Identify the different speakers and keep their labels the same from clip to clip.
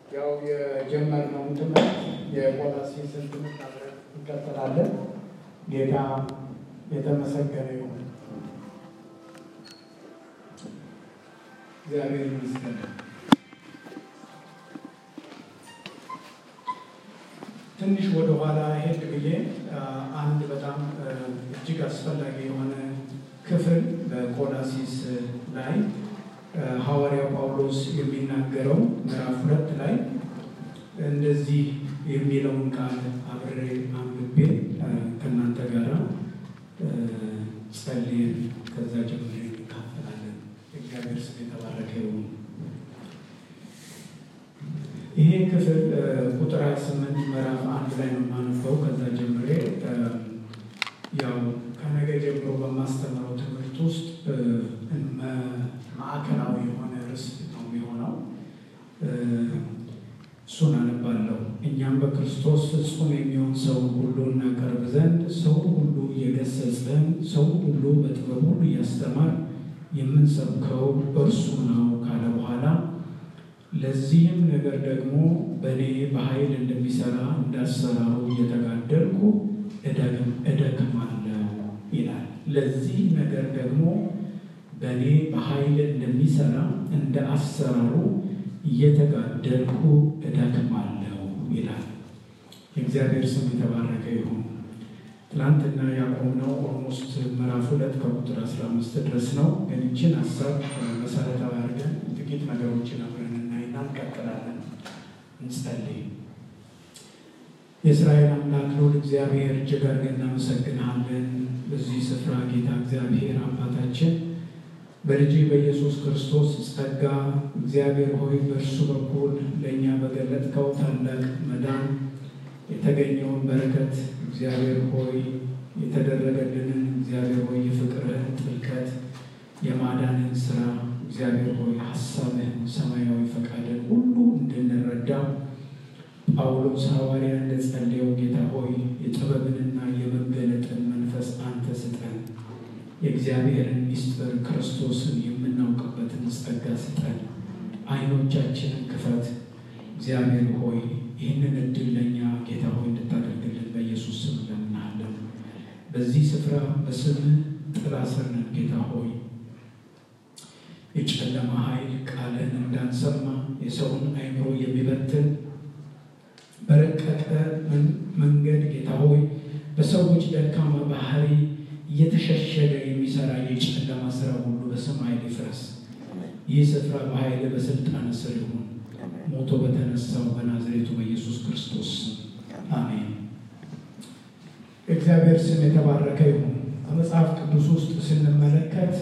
Speaker 1: ያው የጀመርነውን ትምህርት የቆላስይስን ትምህርት አብረን እንቀጥላለን። ጌታ የተመሰገነ ይሁን። እግዚአብሔር ይመስገን። ትንሽ ወደ ኋላ ሄድ ብዬ አንድ በጣም እጅግ አስፈላጊ የሆነ ክፍል በቆላሲስ ላይ ሐዋርያው ጳውሎስ የሚናገረው ምዕራፍ ሁለት ላይ እንደዚህ የሚለውን ቃል አብሬ አንብቤ ከእናንተ ጋር ጸልየን ከዛ ጀምሮ እንካፈላለን። እግዚአብሔር ስም የተባረከ ይሁን። ይሄ ክፍል ቁጥር 28 ምዕራፍ አንድ ላይ ነው የማነበው። ከዛ ጀምሬ ያው ከነገ ጀምሮ በማስተምረው ትምህርት ውስጥ ማዕከላዊ የሆነ ርዕስ ነው የሚሆነው። እሱን አነባለሁ። እኛም በክርስቶስ ፍጹም የሚሆን ሰው ሁሉ እናቀርብ ዘንድ ሰው ሁሉ እየገሰጽን ሰው ሁሉ በጥበብ ሁሉ እያስተማር የምንሰብከው እርሱ ነው ካለ በኋላ ለዚህም ነገር ደግሞ በእኔ በኃይል እንደሚሰራ እንዳሰራሩ እየተጋደልኩ እደክማለሁ ይላል። ለዚህ ነገር ደግሞ በእኔ በኃይል እንደሚሰራ እንደ አሰራሩ እየተጋደልኩ እደክማለሁ ይላል። የእግዚአብሔር ስም የተባረከ ይሁን። ትናንትና ያቆምነው ኦልሞስት ምዕራፍ ሁለት ከቁጥር 15 ድረስ ነው። ግን ይችን ሀሳብ መሰረታዊ አድርገን ጥቂት ነገሮችን አብረን እናይና እንቀጥላለን። እንጸልይ። የእስራኤል አምላክ ልዑል እግዚአብሔር እጅግ አድርገን እናመሰግንሃለን። በዚህ ስፍራ ጌታ እግዚአብሔር አባታችን በልጅ በኢየሱስ ክርስቶስ ጸጋ እግዚአብሔር ሆይ በእርሱ በኩል ለእኛ በገለጥከው ታላቅ መዳን የተገኘውን በረከት እግዚአብሔር ሆይ የተደረገልንን እግዚአብሔር ሆይ የፍቅርህን ጥልቀት የማዳንን ስራ እግዚአብሔር ሆይ ሀሳብህን ሰማያዊ ፈቃድን ሁሉ እንድንረዳ ጳውሎስ ሐዋርያ እንደጸለየው ጌታ ሆይ የጥበብንና የመገለጥን መንፈስ አንተ ስጠን። የእግዚአብሔርን ምስጢር ክርስቶስን የምናውቅበትን ጸጋ ስጠን። አይኖቻችንን ክፈት። እግዚአብሔር ሆይ ይህንን እድል ለእኛ ጌታ ሆይ እንድታደርግልን በኢየሱስ ስም ለምናሃለን። በዚህ ስፍራ በስምህ ጥላ ስር ነን ጌታ ሆይ የጨለማ ኃይል ቃልን እንዳንሰማ የሰውን አይምሮ የሚበትን በረቀቀ መንገድ ጌታ ሆይ በሰዎች ደካማ ባህሪ እየተሸሸገ የሚሰራ የጨለማ ስራ ሁሉ በስም ኃይል ይፍረስ። ይህ ስፍራ በኃይል በስልጣን ስር ይሁን። ሞቶ በተነሳው በናዝሬቱ በኢየሱስ ክርስቶስ አሜን። እግዚአብሔር ስም የተባረከ ይሁን። በመጽሐፍ ቅዱስ ውስጥ ስንመለከት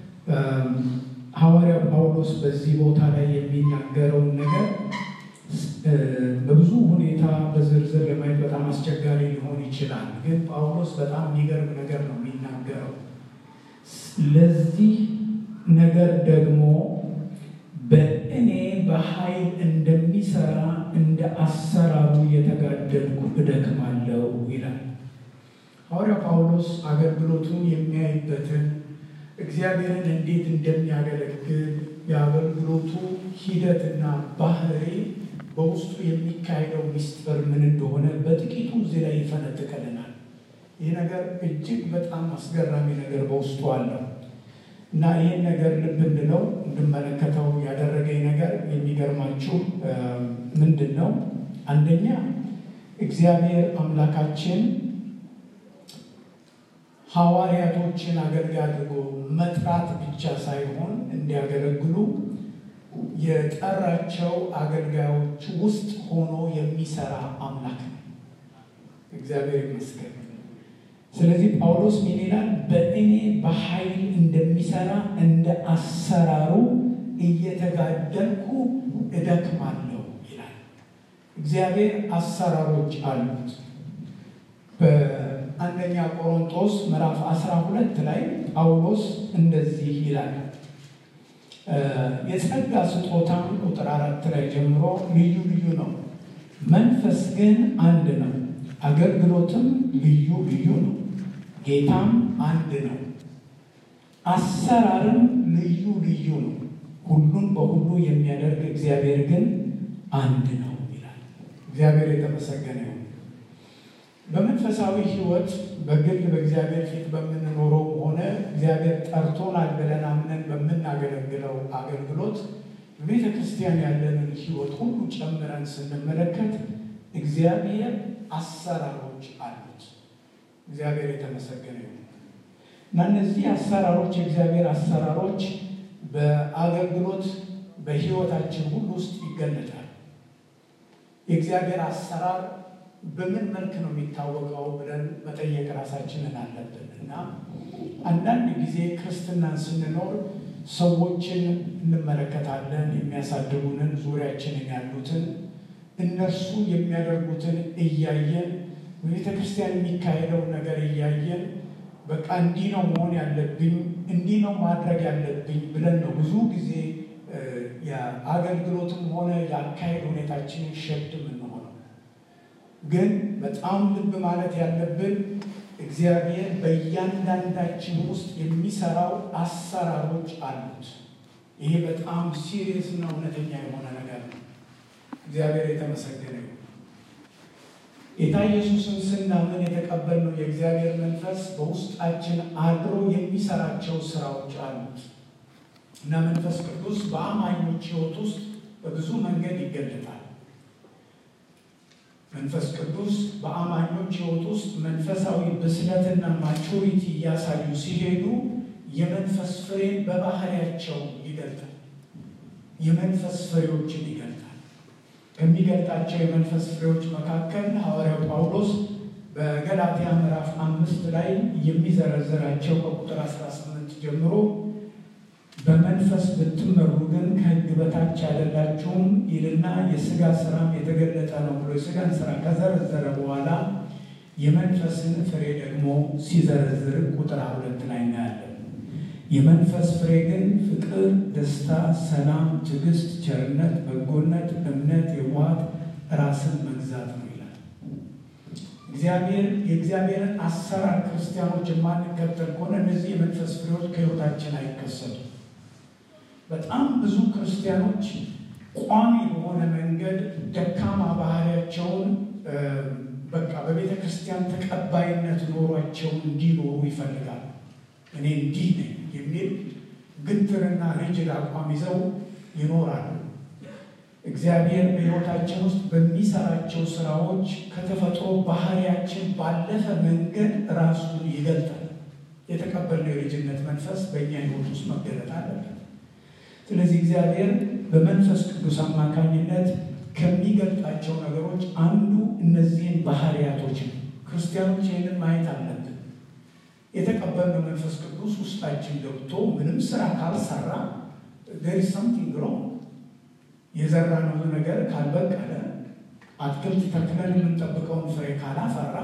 Speaker 1: ሐዋርያ ጳውሎስ በዚህ ቦታ ላይ የሚናገረውን ነገር በብዙ ሁኔታ በዝርዝር ለማየት በጣም አስቸጋሪ ሊሆን ይችላል። ግን ጳውሎስ በጣም የሚገርም ነገር ነው የሚናገረው። ለዚህ ነገር ደግሞ በእኔ በኃይል እንደሚሰራ እንደ አሰራሩ የተጋደልኩ እደክማለሁ ይላል። ሐዋርያ ጳውሎስ አገልግሎቱን የሚያይበትን እግዚአብሔርን እንዴት እንደሚያገለግል የአገልግሎቱ ሂደትና ባህሪ በውስጡ የሚካሄደው ምስጢር ምን እንደሆነ በጥቂቱ እዚህ ላይ ይፈነጥቅልናል። ይህ ነገር እጅግ በጣም አስገራሚ ነገር በውስጡ አለው እና ይህን ነገር ልብ እንድለው እንድመለከተው ያደረገኝ ነገር የሚገርማችሁ ምንድን ነው? አንደኛ እግዚአብሔር አምላካችን ሐዋርያቶችን አገልጋይ አድርጎ መጥራት ብቻ ሳይሆን እንዲያገለግሉ የጠራቸው አገልጋዮች ውስጥ ሆኖ የሚሰራ አምላክ ነው። እግዚአብሔር ይመስገን። ስለዚህ ጳውሎስ ምን ይላል? በእኔ በኃይል እንደሚሰራ እንደ አሰራሩ እየተጋደልኩ እደክማለሁ ይላል። እግዚአብሔር አሰራሮች አሉት። በአንደኛ ቆሮንቶስ ምዕራፍ 12 ላይ ጳውሎስ እንደዚህ ይላል የጸጋ ስጦታም ቁጥር አራት ላይ ጀምሮ ልዩ ልዩ ነው፣ መንፈስ ግን አንድ ነው። አገልግሎትም ልዩ ልዩ ነው፣ ጌታም አንድ ነው። አሰራርም ልዩ ልዩ ነው። ሁሉን በሁሉ የሚያደርግ እግዚአብሔር ግን አንድ ነው ይላል። እግዚአብሔር የተመሰገነ ይሁን። በመንፈሳዊ ሕይወት በግል በእግዚአብሔር ፊት በምንኖረው ሆነ እግዚአብሔር ጠርቶናል ብለን አምነን በምናገለግለው አገልግሎት በቤተ ክርስቲያን ያለንን ሕይወት ሁሉ ጨምረን ስንመለከት እግዚአብሔር አሰራሮች አሉት። እግዚአብሔር የተመሰገነ ይሁን እና እነዚህ አሰራሮች የእግዚአብሔር አሰራሮች በአገልግሎት በሕይወታችን ሁሉ ውስጥ ይገለጣል። የእግዚአብሔር አሰራር በምን መልክ ነው የሚታወቀው ብለን መጠየቅ ራሳችንን አለብን እና አንዳንድ ጊዜ ክርስትናን ስንኖር ሰዎችን እንመለከታለን። የሚያሳድጉንን ዙሪያችንን ያሉትን እነርሱ የሚያደርጉትን እያየን በቤተ ክርስቲያን የሚካሄደውን ነገር እያየን በቃ እንዲህ ነው መሆን ያለብኝ፣ እንዲህ ነው ማድረግ ያለብኝ ብለን ነው ብዙ ጊዜ የአገልግሎትም ሆነ የአካሄድ ሁኔታችንን ሸድ የምንሆነው። ግን በጣም ልብ ማለት ያለብን እግዚአብሔር በእያንዳንዳችን ውስጥ የሚሰራው አሰራሮች አሉት። ይሄ በጣም ሲሪየስ እና እውነተኛ የሆነ ነገር ነው። እግዚአብሔር የተመሰገነ ይሁን። ጌታ ኢየሱስን ስናምን የተቀበልነው የእግዚአብሔር መንፈስ በውስጣችን አድሮ የሚሰራቸው ስራዎች አሉት እና መንፈስ ቅዱስ በአማኞች ሕይወት ውስጥ በብዙ መንገድ ይገለጣል። መንፈስ ቅዱስ በአማኞች ሕይወት ውስጥ መንፈሳዊ ብስለትና ማቹሪቲ እያሳዩ ሲሄዱ የመንፈስ ፍሬን በባህሪያቸው ይገልጣል። የመንፈስ ፍሬዎችን ይገልጣል። ከሚገልጣቸው የመንፈስ ፍሬዎች መካከል ሐዋርያው ጳውሎስ በገላትያ ምዕራፍ አምስት ላይ የሚዘረዝራቸው ከቁጥር 18 ጀምሮ በመንፈስ ብትመሩ ግን ከሕግ በታች አይደላችሁም ይልና የሥጋ ስራም የተገለጠ ነው ብሎ የሥጋን ስራ ከዘረዘረ በኋላ የመንፈስን ፍሬ ደግሞ ሲዘረዝር ቁጥር ሁለት ላይ እናያለን። የመንፈስ ፍሬ ግን ፍቅር፣ ደስታ፣ ሰላም፣ ትዕግስት፣ ቸርነት፣ በጎነት፣ እምነት፣ የዋሃት፣ ራስን መግዛት ነው ይላል። እግዚአብሔር የእግዚአብሔርን አሰራር ክርስቲያኖች የማንከተል ከሆነ እነዚህ የመንፈስ ፍሬዎች ከሕይወታችን አይከሰቱም። በጣም ብዙ ክርስቲያኖች ቋሚ በሆነ መንገድ ደካማ ባህሪያቸውን በቃ በቤተ ክርስቲያን ተቀባይነት ኖሯቸውን እንዲኖሩ ይፈልጋሉ። እኔ እንዲህ ነኝ የሚል ግትርና ሪጅድ አቋም ይዘው ይኖራሉ። እግዚአብሔር በሕይወታችን ውስጥ በሚሰራቸው ስራዎች ከተፈጥሮ ባህሪያችን ባለፈ መንገድ ራሱን ይገልጣል። የተቀበልነው የልጅነት መንፈስ በእኛ ሕይወት ውስጥ መገለጥ አለበት። ስለዚህ እግዚአብሔር በመንፈስ ቅዱስ አማካኝነት ከሚገልጣቸው ነገሮች አንዱ እነዚህን ባህሪያቶች ነው። ክርስቲያኖች ይህንን ማየት አለብን። የተቀበልነው መንፈስ ቅዱስ ውስጣችን ገብቶ ምንም ስራ ካልሰራ there is something wrong የዘራነው ነገር ካልበቀለ አትክልት ተክለን የምንጠብቀውን ፍሬ ካላፈራ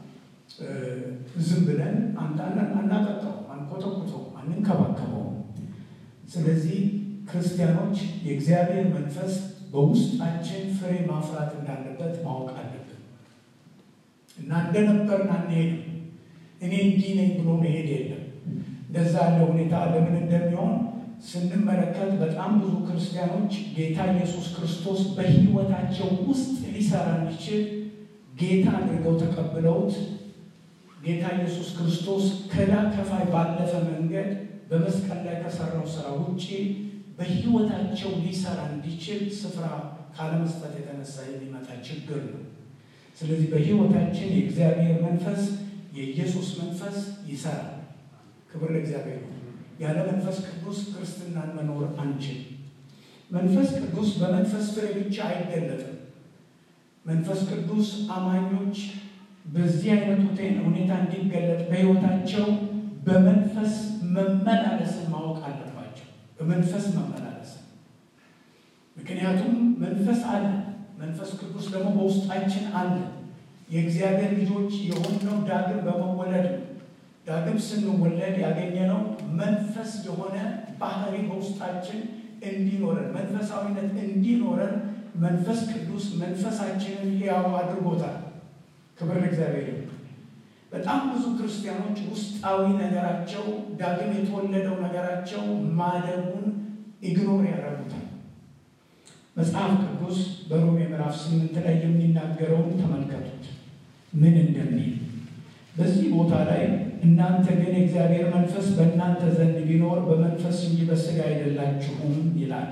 Speaker 1: ዝም ብለን አናጠጣው፣ አንኮተኩተው፣ አንንከባከበው። ስለዚህ ክርስቲያኖች የእግዚአብሔር መንፈስ በውስጣችን ፍሬ ማፍራት እንዳለበት ማወቅ አለብን እና እንደነበርን አንሄድም። እኔ እንዲህ ነኝ ብሎ መሄድ የለም። እንደዛ ያለ ሁኔታ ለምን እንደሚሆን ስንመለከት በጣም ብዙ ክርስቲያኖች ጌታ ኢየሱስ ክርስቶስ በሕይወታቸው ውስጥ ሊሰራ እንዲችል ጌታ አድርገው ተቀብለውት ጌታ ኢየሱስ ክርስቶስ ከዕዳ ከፋይ ባለፈ መንገድ በመስቀል ላይ ከሰራው ስራ ውጭ በሕይወታቸው ሊሰራ እንዲችል ስፍራ ካለመስጠት የተነሳ የሚመጣ ችግር ነው። ስለዚህ በሕይወታችን የእግዚአብሔር መንፈስ የኢየሱስ መንፈስ ይሰራል። ክብር ለእግዚአብሔር ነው። ያለ መንፈስ ቅዱስ ክርስትናን መኖር አንችል። መንፈስ ቅዱስ በመንፈስ ፍሬ ብቻ አይገለጥም። መንፈስ ቅዱስ አማኞች በዚህ አይነት ሁኔታ እንዲገለጥ በሕይወታቸው በመንፈስ መመላለስን ማወቅ አለባቸው። በመንፈስ መመላለስ ምክንያቱም መንፈስ አለ። መንፈስ ቅዱስ ደግሞ በውስጣችን አለ። የእግዚአብሔር ልጆች የሆነው ዳግም በመወለድ ነው። ዳግም ስንወለድ ያገኘነው መንፈስ የሆነ ባህሪ በውስጣችን እንዲኖረን መንፈሳዊነት እንዲኖረን መንፈስ ቅዱስ መንፈሳችንን ሕያው አድርጎታል። ክብር ለእግዚአብሔር። በጣም ብዙ ክርስቲያኖች ውስጣዊ ነገራቸው ዳግም የተወለደው ነገራቸው ማደጉን ኢግኖር ያደርጉታል። መጽሐፍ ቅዱስ በሮሜ ምዕራፍ ስምንት ላይ የሚናገረውን ተመልከቱት ምን እንደሚል በዚህ ቦታ ላይ እናንተ ግን የእግዚአብሔር መንፈስ በእናንተ ዘንድ ቢኖር በመንፈስ እንጂ በሥጋ አይደላችሁም ይላል።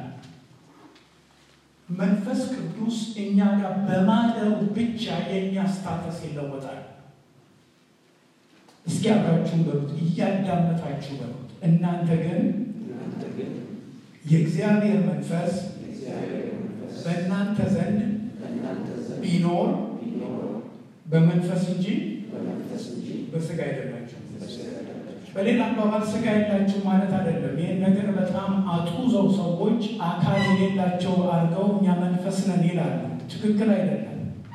Speaker 1: መንፈስ ቅዱስ እኛ ጋር በማደሩ ብቻ የእኛ ስታተስ ይለወጣል። እስኪ አብራችሁን በሉት፣ እያዳመጣችሁ በሉት። እናንተ ግን የእግዚአብሔር መንፈስ በእናንተ ዘንድ ቢኖር በመንፈስ እንጂ በሥጋ አይደላችሁ። በሌላ አባባል ሥጋ የላችሁ ማለት አይደለም። ይህን ነገር በጣም አጡዘው ሰዎች አካል የሌላቸው አድርገው እኛ መንፈስ ነን ይላሉ። ትክክል አይደለም።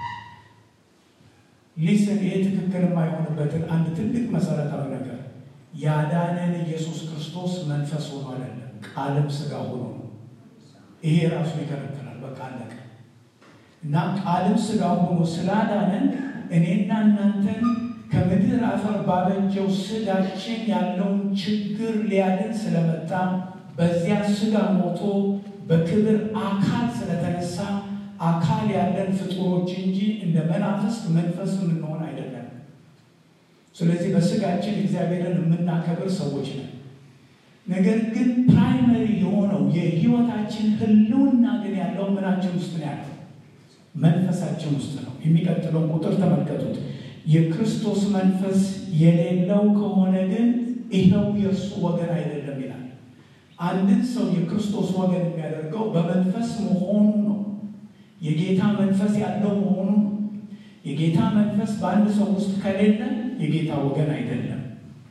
Speaker 1: ሊስን ይህ ትክክል የማይሆንበትን አንድ ትልቅ መሰረታዊ ነገር ያዳነን ኢየሱስ ክርስቶስ መንፈስ ሆኖ አይደለም፣ ቃልም ሥጋ ሆኖ ነው። ይሄ ራሱ ይከለክላል። በቃ አለቀ እና ቃልም ሥጋ ሆኖ ስላዳነን እኔና እናንተን ከምድር አፈር ባበጀው ሥጋችን ያለውን ችግር ሊያድን ስለመጣ በዚያ ሥጋ ሞቶ በክብር አካል ስለተነሳ አካል ያለን ፍጡሮች እንጂ እንደ መናፍስት መንፈስ የምንሆን አይደለም። ስለዚህ በሥጋችን እግዚአብሔርን የምናከብር ሰዎች ነን። ነገር ግን ፕራይመሪ የሆነው የሕይወታችን ሕልውና ግን ያለው ምናችን ውስጥ ነው ያለው መንፈሳችን ውስጥ ነው። የሚቀጥለውን ቁጥር ተመልከቱት። የክርስቶስ መንፈስ የሌለው ከሆነ ግን ይኸው የእርሱ ወገን አይደለም ይላል። አንድን ሰው የክርስቶስ ወገን የሚያደርገው በመንፈስ መሆኑ ነው። የጌታ መንፈስ ያለው መሆኑ ነው። የጌታ መንፈስ በአንድ ሰው ውስጥ ከሌለ የጌታ ወገን አይደለም።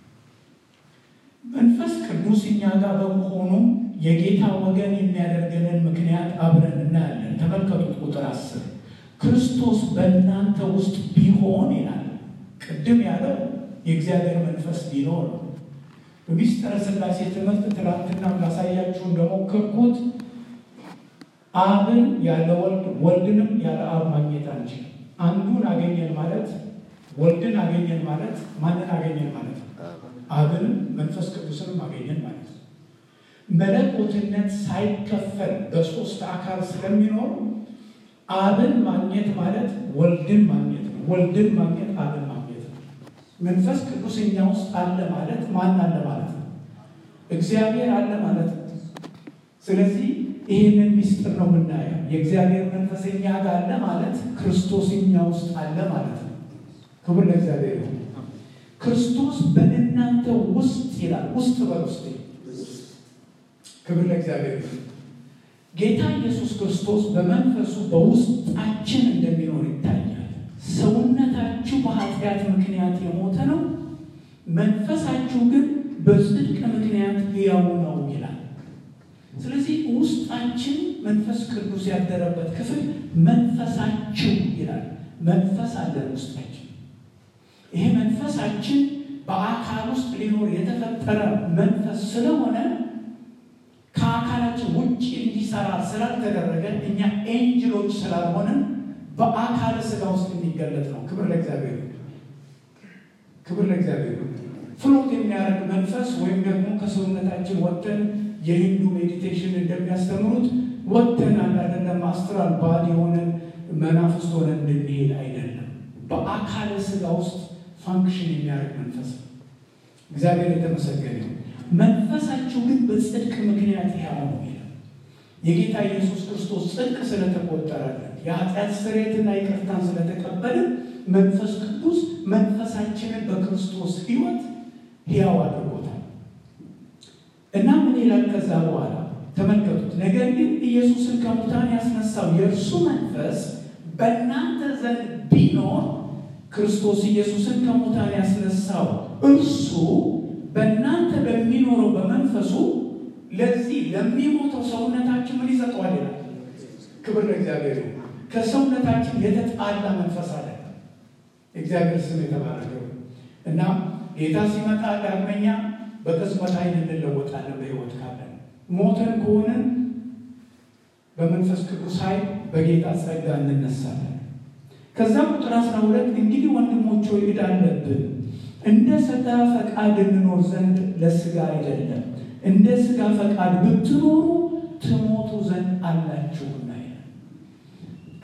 Speaker 1: መንፈስ ቅዱስ እኛ ጋር በመሆኑ የጌታ ወገን የሚያደርገንን ምክንያት አብረን እናያለን። ተመልከቱት ቁጥር አስር ክርስቶስ በእናንተ ውስጥ ቢሆን ይላል። ቅድም ያለው የእግዚአብሔር መንፈስ ቢኖር ነው። በሚስጥረ ሥላሴ ትምህርት ትናንትና ላሳያችሁ እንደሞከርኩት አብን ያለ ወልድ ወልድንም ያለ አብ ማግኘት አንችልም። አንዱን አገኘን ማለት ወልድን አገኘን ማለት ማንን አገኘን ማለት ነው? አብንም መንፈስ ቅዱስንም አገኘን ማለት ነው። መለኮትነት ሳይከፈል በሶስት አካል ስለሚኖር አብን ማግኘት ማለት ወልድን ማግኘት ነው። ወልድን ማግኘት አብን ማግኘት ነው። መንፈስ ቅዱስ እኛ ውስጥ አለ ማለት ማን አለ ማለት ነው? እግዚአብሔር አለ ማለት ነው። ስለዚህ ይህንን ሚስጥር ነው የምናየው። የእግዚአብሔር መንፈስ እኛ ጋር አለ ማለት ክርስቶስ እኛ ውስጥ አለ ማለት ነው። ክብር ለእግዚአብሔር ይሁን። ክርስቶስ በእናንተ ውስጥ ይላል። ውስጥ በውስጥ ክብር ለእግዚአብሔር ይሁን። ጌታ ኢየሱስ ክርስቶስ በመንፈሱ በውስጣችን እንደሚኖር ይታያል። ሰውነታችሁ በኃጢአት ምክንያት የሞተ ነው፣ መንፈሳችሁ ግን በጽድቅ ምክንያት ሕያው ነው ይላል። ስለዚህ ውስጣችን መንፈስ ቅዱስ ያደረበት ክፍል መንፈሳችሁ ይላል። መንፈስ አለን ውስጣችን። ይሄ መንፈሳችን በአካል ውስጥ ሊኖር የተፈጠረ መንፈስ ስለሆነ ከአካላችን ውጭ እንዲሰራ ስላልተደረገ እኛ ኤንጅሎች ስላልሆንን በአካል ስጋ ውስጥ የሚገለጥ ነው። ክብር ለእግዚአብሔር፣ ክብር ለእግዚአብሔር። ፍሎት የሚያደርግ መንፈስ ወይም ደግሞ ከሰውነታችን ወጥተን የሂንዱ ሜዲቴሽን እንደሚያስተምሩት ወጥተን አንዳንድ አስትራል ባድ የሆነን መናፍስት ሆነን እንድንሄድ አይደለም። በአካል ስጋ ውስጥ ፋንክሽን የሚያደርግ መንፈስ ነው። እግዚአብሔር የተመሰገነ ነው። መንፈሳችሁ ግን በጽድቅ ምክንያት ሕያው ነው ይላል። የጌታ ኢየሱስ ክርስቶስ ጽድቅ ስለተቆጠረልን የኃጢአት ስርየትና ይቅርታን ስለተቀበልን መንፈስ ቅዱስ መንፈሳችንን በክርስቶስ ሕይወት ሕያው አድርጎታል እና ምን ይላል ከዛ በኋላ ተመልከቱት። ነገር ግን ኢየሱስን ከሙታን ያስነሳው የእርሱ መንፈስ በእናንተ ዘንድ ቢኖር ክርስቶስ ኢየሱስን ከሙታን ያስነሳው እርሱ በእናንተ በሚኖረው በመንፈሱ ለዚህ ለሚሞተው ሰውነታችን ምን ይሰጠዋል ይላል። ክብር ለእግዚአብሔር። ከሰውነታችን የተጣላ መንፈስ አለ። እግዚአብሔር ስም የተባረከው እና ጌታ ሲመጣ ዳግመኛ በቅጽበት ዓይን እንለወጣለን። በሕይወት ካለን ሞተን ከሆንን በመንፈስ ቅዱስ ኃይል በጌታ ጸጋ እንነሳለን። ከዛ ቁጥር አስራ ሁለት እንግዲህ ወንድሞች ሆይ ዕዳ አለብን እንደ ሥጋ ፈቃድ እንኖር ዘንድ ለሥጋ አይደለም፣ እንደ ሥጋ ፈቃድ ብትኖሩ ትሞቱ ዘንድ አላችሁና ይላል።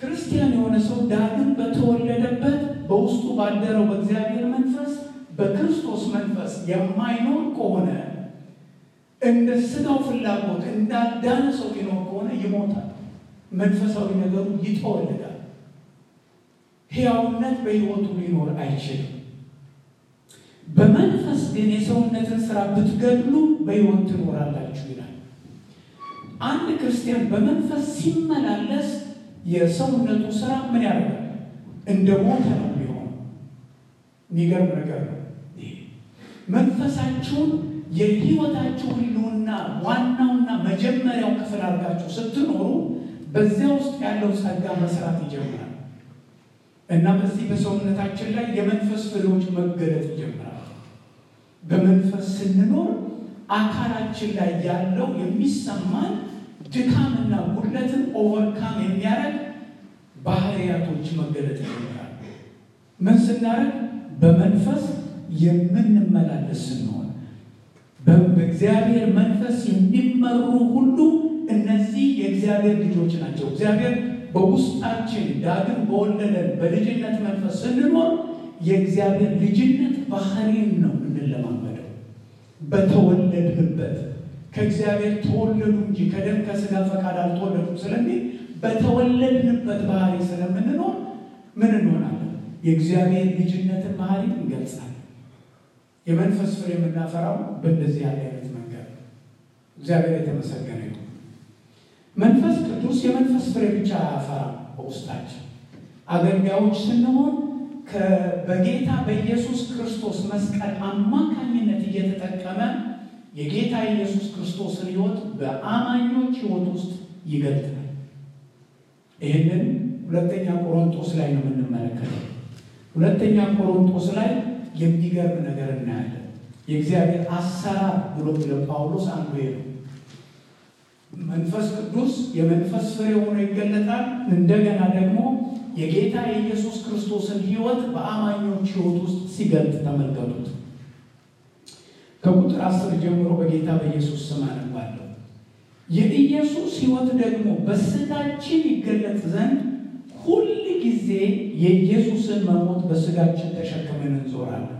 Speaker 1: ክርስቲያን የሆነ ሰው ዳግም በተወለደበት በውስጡ ባደረው በእግዚአብሔር መንፈስ በክርስቶስ መንፈስ የማይኖር ከሆነ እንደ ስጋው ፍላጎት እንዳዳነ ሰው ሊኖር ከሆነ ይሞታል። መንፈሳዊ ነገሩ ይጠወልጋል። ሕያውነት በሕይወቱ ሊኖር አይችልም። በመንፈስ ግን የሰውነትን ስራ ብትገድሉ በሕይወት ትኖራላችሁ ይላል። አንድ ክርስቲያን በመንፈስ ሲመላለስ የሰውነቱ ስራ ምን ያደርጋል? እንደ ሞተ ነው የሚሆነው። የሚገርም ነገር ነው። መንፈሳችሁን የህይወታችሁ ህልውና ዋናውና መጀመሪያው ክፍል አድርጋችሁ ስትኖሩ በዚያ ውስጥ ያለው ጸጋ መስራት ይጀምራል እና በዚህ በሰውነታችን ላይ የመንፈስ ፍሬዎች መገለጥ ይጀምራል። በመንፈስ ስንኖር አካላችን ላይ ያለው የሚሰማን ድካምና ጉድለትን ኦቨርካም የሚያደርግ ባህሪያቶች መገለጥ ይጀምራል። ምን ስናደርግ? በመንፈስ የምንመላለስ ስንሆን በእግዚአብሔር መንፈስ የሚመሩ ሁሉ እነዚህ የእግዚአብሔር ልጆች ናቸው። እግዚአብሔር በውስጣችን ዳግም በወለደን በልጅነት መንፈስ ስንኖር የእግዚአብሔር ልጅነት ባህሪን ነው እንለማመደው። በተወለድንበት ከእግዚአብሔር ተወለዱ እንጂ ከደም ከስጋ ፈቃድ አልተወለዱም ስለሚል በተወለድንበት ባህሪ ስለምንኖር ምን እንሆናለን? የእግዚአብሔር ልጅነትን ባህሪ እንገልጻለን። የመንፈስ ፍሬ የምናፈራው በእንደዚህ ያለ አይነት መንገድ ነው። እግዚአብሔር የተመሰገነ ነው። መንፈስ ቅዱስ የመንፈስ ፍሬ ብቻ አያፈራም። በውስጣችን አገልጋዮች ስንሆን በጌታ በኢየሱስ ክርስቶስ መስቀል አማካኝነት እየተጠቀመ የጌታ ኢየሱስ ክርስቶስን ሕይወት በአማኞች ሕይወት ውስጥ ይገልጣል። ይህንን ሁለተኛ ቆሮንቶስ ላይ ነው የምንመለከተው። ሁለተኛ ቆሮንቶስ ላይ የሚገርም ነገር እናያለን። የእግዚአብሔር አሰራር ብሎ ለጳውሎስ አንዱ ነው። መንፈስ ቅዱስ የመንፈስ ፍሬ ሆኖ ይገለጣል። እንደገና ደግሞ የጌታ የኢየሱስ ክርስቶስን ሕይወት በአማኞች ሕይወት ውስጥ ሲገልጥ ተመልከቱት። ከቁጥር አስር ጀምሮ በጌታ በኢየሱስ ስም አነባለሁ። የኢየሱስ ሕይወት ደግሞ በስጋችን ይገለጥ ዘንድ ሁል ጊዜ የኢየሱስን መሞት በስጋችን ተሸክመን እንዞራለን።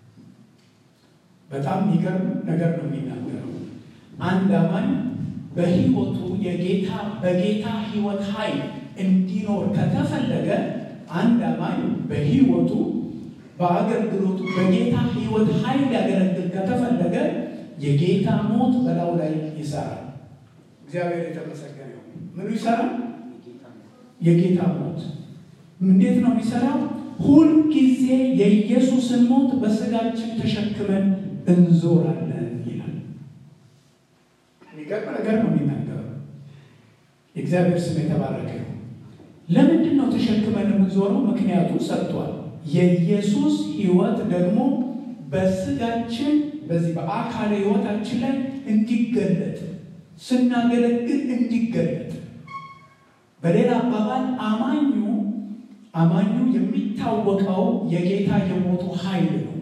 Speaker 1: በጣም የሚገርም ነገር ነው የሚናገረው። አንድ አማኝ በሕይወቱ የጌታ በጌታ ሕይወት ኃይል እንዲኖር ከተፈለገ አንድ አማኝ በሕይወቱ በአገልግሎቱ በጌታ ሕይወት ኃይል ያገለግል ከተፈለገ የጌታ ሞት በላዩ ላይ ይሰራል። እግዚአብሔር የተመሰገነ ይሁን። ምኑ ይሰራል? የጌታ ሞት እንዴት ነው የሚሰራው? ሁልጊዜ የኢየሱስን ሞት በስጋችን ተሸክመን እንዞራለን ይላል። የሚገርም ነገር ነው የሚናገረው። የእግዚአብሔር ስም የተባረከ ነው። ለምንድን ነው ተሸክመን የምንዞረው? ምክንያቱ ሰጥቷል። የኢየሱስ ሕይወት ደግሞ በስጋችን በዚህ በአካል ሕይወታችን ላይ እንዲገለጥ ስናገለግል እንዲገለጥ በሌላ አባባል አማኙ አማኙ የሚታወቀው የጌታ የሞቱ ኃይል ነው።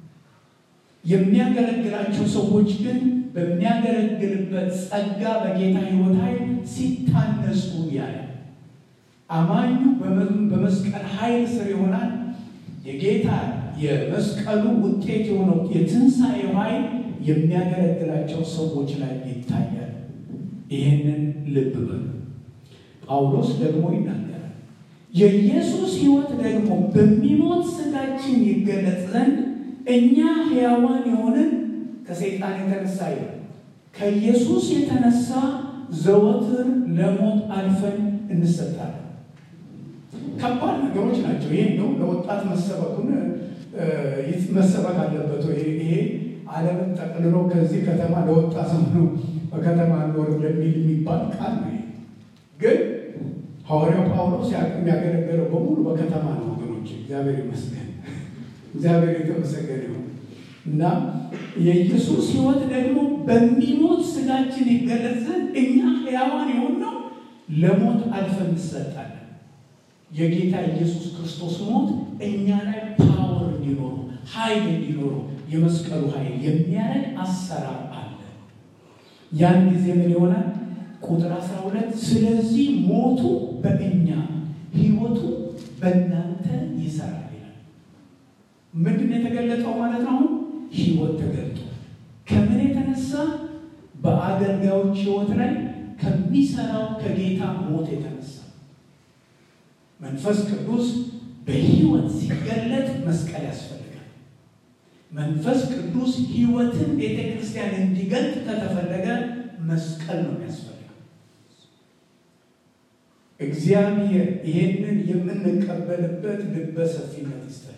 Speaker 1: የሚያገለግላቸው ሰዎች ግን በሚያገለግልበት ጸጋ በጌታ ሕይወት ኃይል ሲታነጹ ያለ አማኙ በመስቀል ኃይል ስር ይሆናል። የጌታ የመስቀሉ ውጤት የሆነው የትንሣኤው ኃይል የሚያገለግላቸው ሰዎች ላይ ይታያል። ይህንን ልብ በሉ። ጳውሎስ ደግሞ ይናገራል። የኢየሱስ ሕይወት ደግሞ በሚሞት ሥጋችን ይገለጥ ዘንድ እኛ ሕያዋን የሆንን ከሰይጣን የተነሳ ይላል ከኢየሱስ የተነሳ ዘወትር ለሞት አልፈን እንሰጣለን። ከባድ ነገሮች ናቸው። ይህ ነው ለወጣት መሰበኩን መሰበክ አለበት። ይሄ ዓለምን ጠቅልሎ ከዚህ ከተማ ለወጣ ሰው ነው በከተማ ኖር ለሚል የሚባል ቃል ነው። ግን ሐዋርያው ጳውሎስ የሚያገለገለው በሙሉ በከተማ ነው ወገኖች። እግዚአብሔር ይመስገን፣ እግዚአብሔር የተመሰገነ ይሁን እና የኢየሱስ ሕይወት ደግሞ በሚሞት ሥጋችን ይገለጽ ዘንድ እኛ ሕያዋን የሆነው ለሞት አልፈን እንሰጣለን። የጌታ ኢየሱስ ክርስቶስ ሞት እኛ ላይ ፓወር እንዲኖሩ ኃይል እንዲኖሩ የመስቀሉ ኃይል የሚያደርግ አሰራር አለ። ያን ጊዜ ምን ይሆናል? ቁጥር 12 ስለዚህ ሞቱ በእኛ ሕይወቱ በእናንተ ይሰራል ይላል። ምንድን ነው የተገለጠው ማለት ነው? አሁን ሕይወት ተገልጧል። ከምን የተነሳ? በአገልጋዮች ሕይወት ላይ ከሚሰራው ከጌታ ሞት የተነሳ መንፈስ ቅዱስ በሕይወት ሲገለጥ መስቀል ያስፈልጋል። መንፈስ ቅዱስ ሕይወትን ቤተ ክርስቲያን እንዲገልጥ ከተፈለገ መስቀል ነው የሚያስፈልገው። እግዚአብሔር ይህንን የምንቀበልበት ልበ ሰፊነት ይስጠን።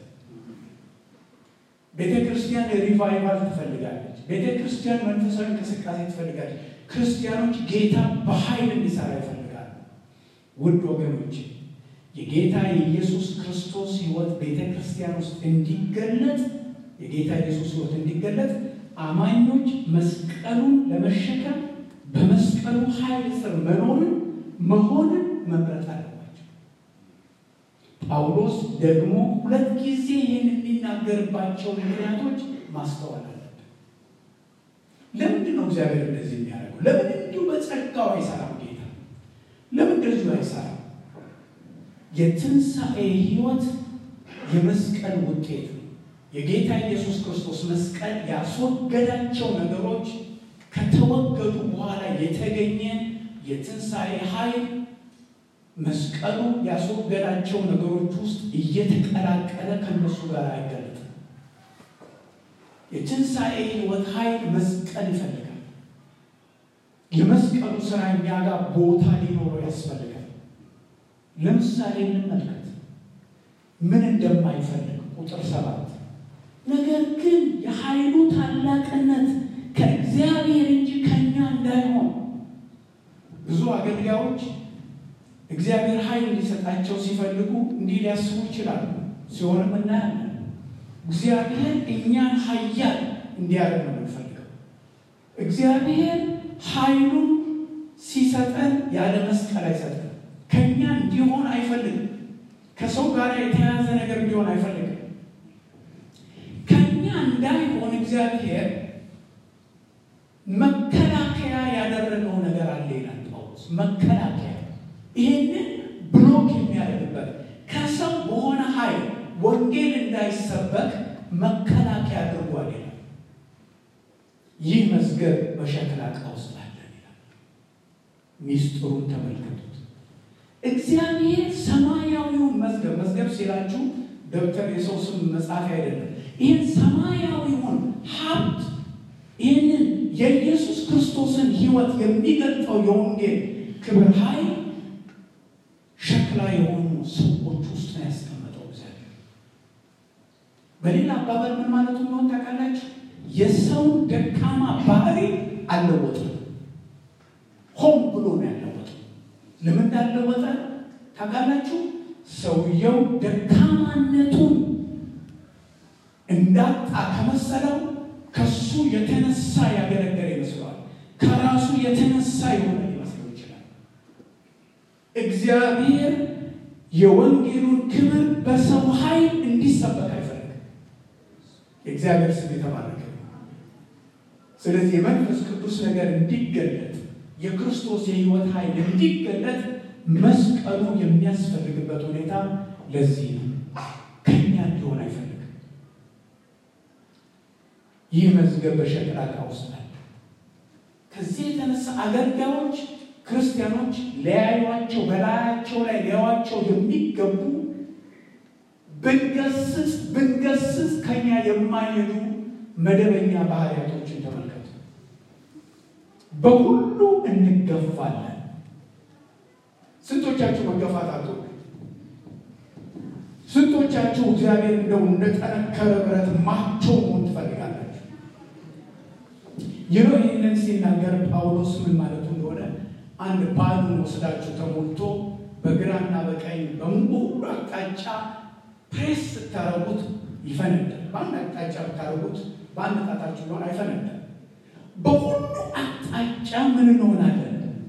Speaker 1: ቤተ ክርስቲያን ሪቫይቫል ትፈልጋለች። ቤተ ክርስቲያን መንፈሳዊ እንቅስቃሴ ትፈልጋለች። ክርስቲያኖች ጌታ በኃይል እንዲሰራ ይፈልጋሉ። ውድ ወገኖች የጌታ የኢየሱስ ክርስቶስ ሕይወት ቤተ ክርስቲያን ውስጥ እንዲገለጥ የጌታ ኢየሱስ ሕይወት እንዲገለጥ አማኞች መስቀሉን ለመሸከም በመስቀሉ ኃይል ስር መኖርን መሆንን መምረጥ አለባቸው። ጳውሎስ ደግሞ ሁለት ጊዜ ይህን የሚናገርባቸው ምክንያቶች ማስተዋል አለብን። ለምንድን ነው እግዚአብሔር እንደዚህ የሚያደርገው? ለምን እንዲሁ በጸጋው አይሰራም? ጌታ ለምን እንደዚሁ አይሰራም? የትንሣኤ ሕይወት የመስቀል ውጤት ነው። የጌታ ኢየሱስ ክርስቶስ መስቀል ያስወገዳቸው ነገሮች ከተወገዱ በኋላ የተገኘ የትንሣኤ ኃይል መስቀሉ ያስወገዳቸው ነገሮች ውስጥ እየተቀላቀለ ከነሱ ጋር አይገለጥም። የትንሣኤ ሕይወት ኃይል መስቀል ይፈልጋል። የመስቀሉ ስራ እኛ ጋር ቦታ ሊኖረው ያስፈልጋል። ለምሳሌ እንመልከት ምን እንደማይፈልግ ቁጥር ሰባት ነገር ግን የኃይሉ ታላቅነት ከእግዚአብሔር እንጂ ከእኛ እንዳይሆን ብዙ አገልጋዮች እግዚአብሔር ኃይል እንዲሰጣቸው ሲፈልጉ እንዲህ ሊያስቡ ይችላሉ። ሲሆንም እናያለን። እግዚአብሔር እኛን ኃያል እንዲያደርግ ነው የምንፈልገው። እግዚአብሔር ኃይሉን ሲሰጠን ያለ መስቀል አይሰጠን። ከእኛ እንዲሆን አይፈልግም። ከሰው ጋር የተያያዘ ነገር እንዲሆን አይፈልግም። ከእኛ እንዳይሆን እግዚአብሔር መከላከያ ያደረገው ነገር አለ ይላል ጳውሎስ። መከላከያ ይህንን ብሎክ የሚያደርግበት ከሰው በሆነ ኃይል ወንጌል እንዳይሰበክ መከላከያ አድርጓል ይላል። ይህ መዝገብ በሸክላ ዕቃ ውስጥ አለ ይላል። ሚስጥሩን ተመልከቱት። እግዚአብሔር ሰማያዊውን መዝገብ መዝገብ ሲላችሁ ደብተር የሰው ስም መጻፊ አይደለም። ይህን ሰማያዊውን ሀብት ይህንን የኢየሱስ ክርስቶስን ሕይወት የሚገልጠው የወንጌል ክብር ኃይል ሸክላ የሆኑ ሰዎች ውስጥ ነው ያስቀመጠው እግዚአብሔር። በሌላ አባባል ምን ማለቱ እንደሆን ታውቃላችሁ? የሰውን ደካማ ባህሪ አልለወጥም። ሆን ብሎ ነው ያለወጠው። ለምን እንዳለወጠ ታውቃላችሁ? ሰውየው ደካማነቱን እንዳጣ ከመሰለው ከሱ የተነሳ ያገለገለ ይመስለዋል። ከራሱ የተነሳ የሆነ ሊመስለው ይችላል። እግዚአብሔር የወንጌሉን ክብር በሰው ኃይል እንዲሰበክ አይፈልግም። የእግዚአብሔር ስም የተባረከ። ስለዚህ የመንፈስ ቅዱስ ነገር እንዲገለጥ የክርስቶስ የሕይወት ኃይል እንዲገለጥ መስቀሉ የሚያስፈልግበት ሁኔታ ለዚህ ነው። ከኛ እንዲሆን አይፈልግም። ይህ መዝገብ በሸክላ ዕቃ ውስጥ አለ። ከዚህ የተነሳ አገልጋዮች ክርስቲያኖች ሊያዩዋቸው በላያቸው ላይ ሊያዩዋቸው የሚገቡ ብንገስጽ ብንገስጽ ከኛ የማይሄዱ መደበኛ ባህሪያቶችን ተመልከቱ። በሁሉ እንገፋለን። ስንቶቻችሁ መገፋት አቶ ስንቶቻችሁ እግዚአብሔር እንደው እንደጠነከረ ብረት ማቾ መሆን ትፈልጋላችሁ? ይህ ይህንን ሲናገር ጳውሎስ ምን ማለቱ እንደሆነ አንድ ባሉን ወስዳችሁ ተሞልቶ በግራና በቀኝ በሙሉ አቅጣጫ ፕሬስ ስታረጉት ይፈነዳል። በአንድ አቅጣጫ ብታረጉት በአንድ ጣታችሁ ሊሆን አይፈነዳል። በሁሉ አቅጣጫ ምን እንሆናለን?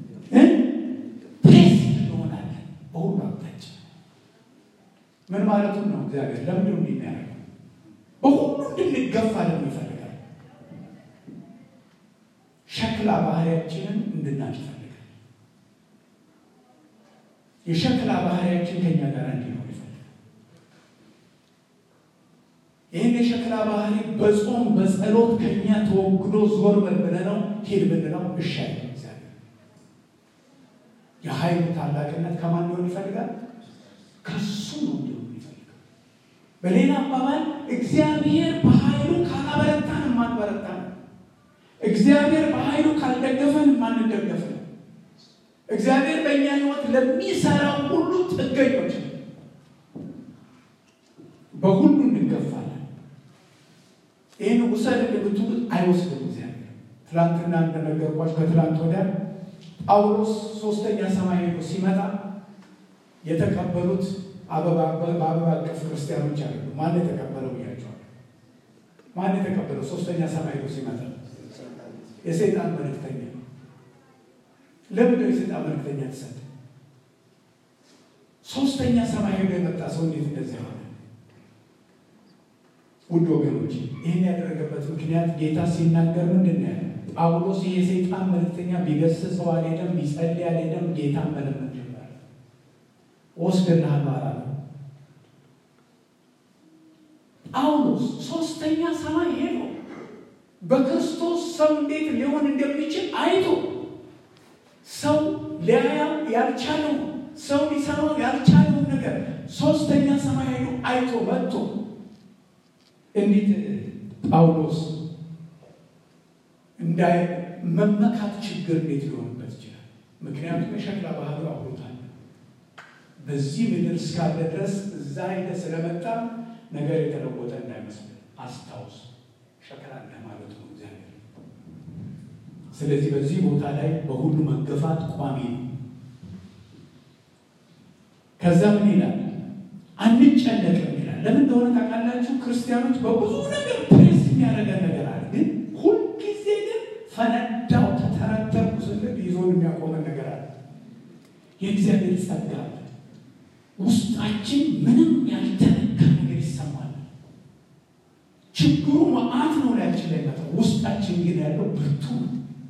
Speaker 1: ፕሬስ እንሆናለን። በሁሉ አቅጣጫ ምን ማለቱን ነው? እግዚአብሔር ለምንድን ነው የሚያደርገው? በሁሉ እንድንገፋ ደግሞ ይፈልጋል። ሸክላ ባህሪያችንን እንድናቅ ይፈልጋል። የሸክላ ባህሪያችን ከኛ ጋር
Speaker 2: በጾም በጸሎት ከኛ ተወግዶ ዞር በል ብለነው ሂድ ብንለው እሺ አይልም። እግዚአብሔር የኃይሉ ታላቅነት ከማን ሊሆን ይፈልጋል? ከሱ ነው እንዲሆን ይፈልጋል። በሌላ አባባል እግዚአብሔር በኃይሉ ካላበረታን የማንበረታ ነው። እግዚአብሔር በኃይሉ ካልደገፈን የማንደገፍ ነው። እግዚአብሔር በእኛ ሕይወት ለሚሰራው ሁሉ ጥገኞች ነው። በሁሉ እንገፋለን። ይህን ውሰድ ብትሉት አይወስድም እግዚአብሔር። ትላንትና እንደነገርኳችሁ ከትላንት ወዲያ ጳውሎስ ሶስተኛ ሰማይ ሄዶ ሲመጣ የተቀበሉት አበባ በአበባ አቀፍ ክርስቲያኖች አሉ። ማን የተቀበለው ብያቸዋል። ማን የተቀበለው ሶስተኛ ሰማይ ሄዶ ሲመጣ የሰይጣን መልእክተኛ ነው። ለምንድነው የሰይጣን መልእክተኛ ተሰጠ? ሶስተኛ ሰማይ ሄዶ የመጣ ሰው እንዴት እንደዚህ ሆነ? ውድ ወገኖች ይህን ያደረገበት ምክንያት ጌታ ሲናገር ምንድን ነው ያለ? ጳውሎስ የሰይጣን መልእክተኛ ቢገስጸው አልሄደም፣ ቢጸልይ አልሄደም፣ ጌታን መለመን ጀመረ። ወስድልሃለሁ አላለም። ጳውሎስ ሶስተኛ ሰማይ ሄዶ በክርስቶስ ሰው እንዴት ሊሆን እንደሚችል አይቶ ሰው ሊያያው ያልቻለው ሰው ሊሰማው ያልቻለውን ነገር ሶስተኛ ሰማይ ሄዶ አይቶ መጥቶ እንዴት ጳውሎስ እንዳይ መመካት ችግር እንዴት ሊሆንበት ይችላል? ምክንያቱም የሸክላ ባህሉ አብሮታል። በዚህ ምድር እስካለ ድረስ እዛ ሄደ ስለመጣ ነገር የተለወጠ እንዳይመስል አስታውስ። ሸክላ እንደ ማለት ነው እግዚአብሔር። ስለዚህ በዚህ ቦታ ላይ በሁሉ መገፋት ቋሚ ነው። ከዛ ምን ይላል? አንጨነቅም ይላል። ለምን እንደሆነ ታውቃላችሁ? ክርስቲያኖች በብዙ ነገር ፕሬስ የሚያደርገን ነገር አለ። ግን ሁልጊዜ ግን ፈነዳው ተተረተርኩ ስንል ይዞን የሚያቆመን ነገር አለ። የእግዚአብሔር ጸጋ አለ። ውስጣችን ምንም ያልተነካ ነገር ይሰማል። ችግሩ መዓት ነው ላያችን ላይ መጣ። ውስጣችን ግን ያለው ብርቱ ነው።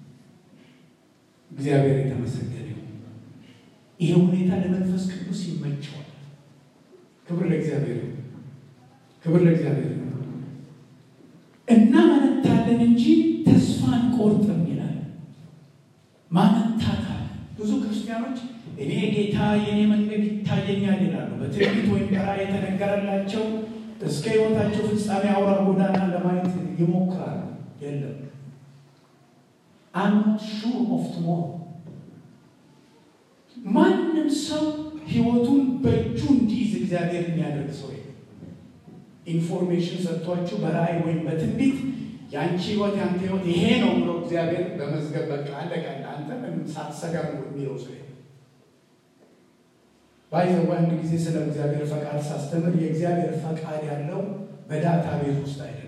Speaker 2: እግዚአብሔር የተመሰገነ ይሁን። ይሄ ሁኔታ ለመንፈስ ቅዱስ ይመቸዋል። ክብር ለእግዚአብሔር ይሁን። ክብር ለእግዚአብሔር ይሁን። እናመነታለን እንጂ ተስፋ አንቆርጥም ይላል። ማመንታት አለ። ብዙ ክርስቲያኖች እኔ ጌታ የኔ መንገድ ይታየኛል ይላሉ። በትንቢት ወይም በራእይ የተነገረላቸው እስከ ሕይወታቸው ፍጻሜ አውራ ጎዳና ለማየት ይሞክራሉ። የለም አም ሹር ኦፍ ቱሞሮ ማንም ሰው ህይወቱን በእጁ እንዲይዝ እግዚአብሔር የሚያደርግ ሰው ኢንፎርሜሽን ሰጥቷችሁ በራእይ ወይም በትንቢት የአንቺ ህይወት የአንተ ህይወት ይሄ ነው ብሎ እግዚአብሔር በመዝገብ በቃ አለቀ አንተ ምንም ሳትሰጋ ነው የሚለው ሰው ባይዘው አንድ ጊዜ ስለ እግዚአብሔር ፈቃድ ሳስተምር የእግዚአብሔር ፈቃድ ያለው በዳታ ቤት ውስጥ አይደለም።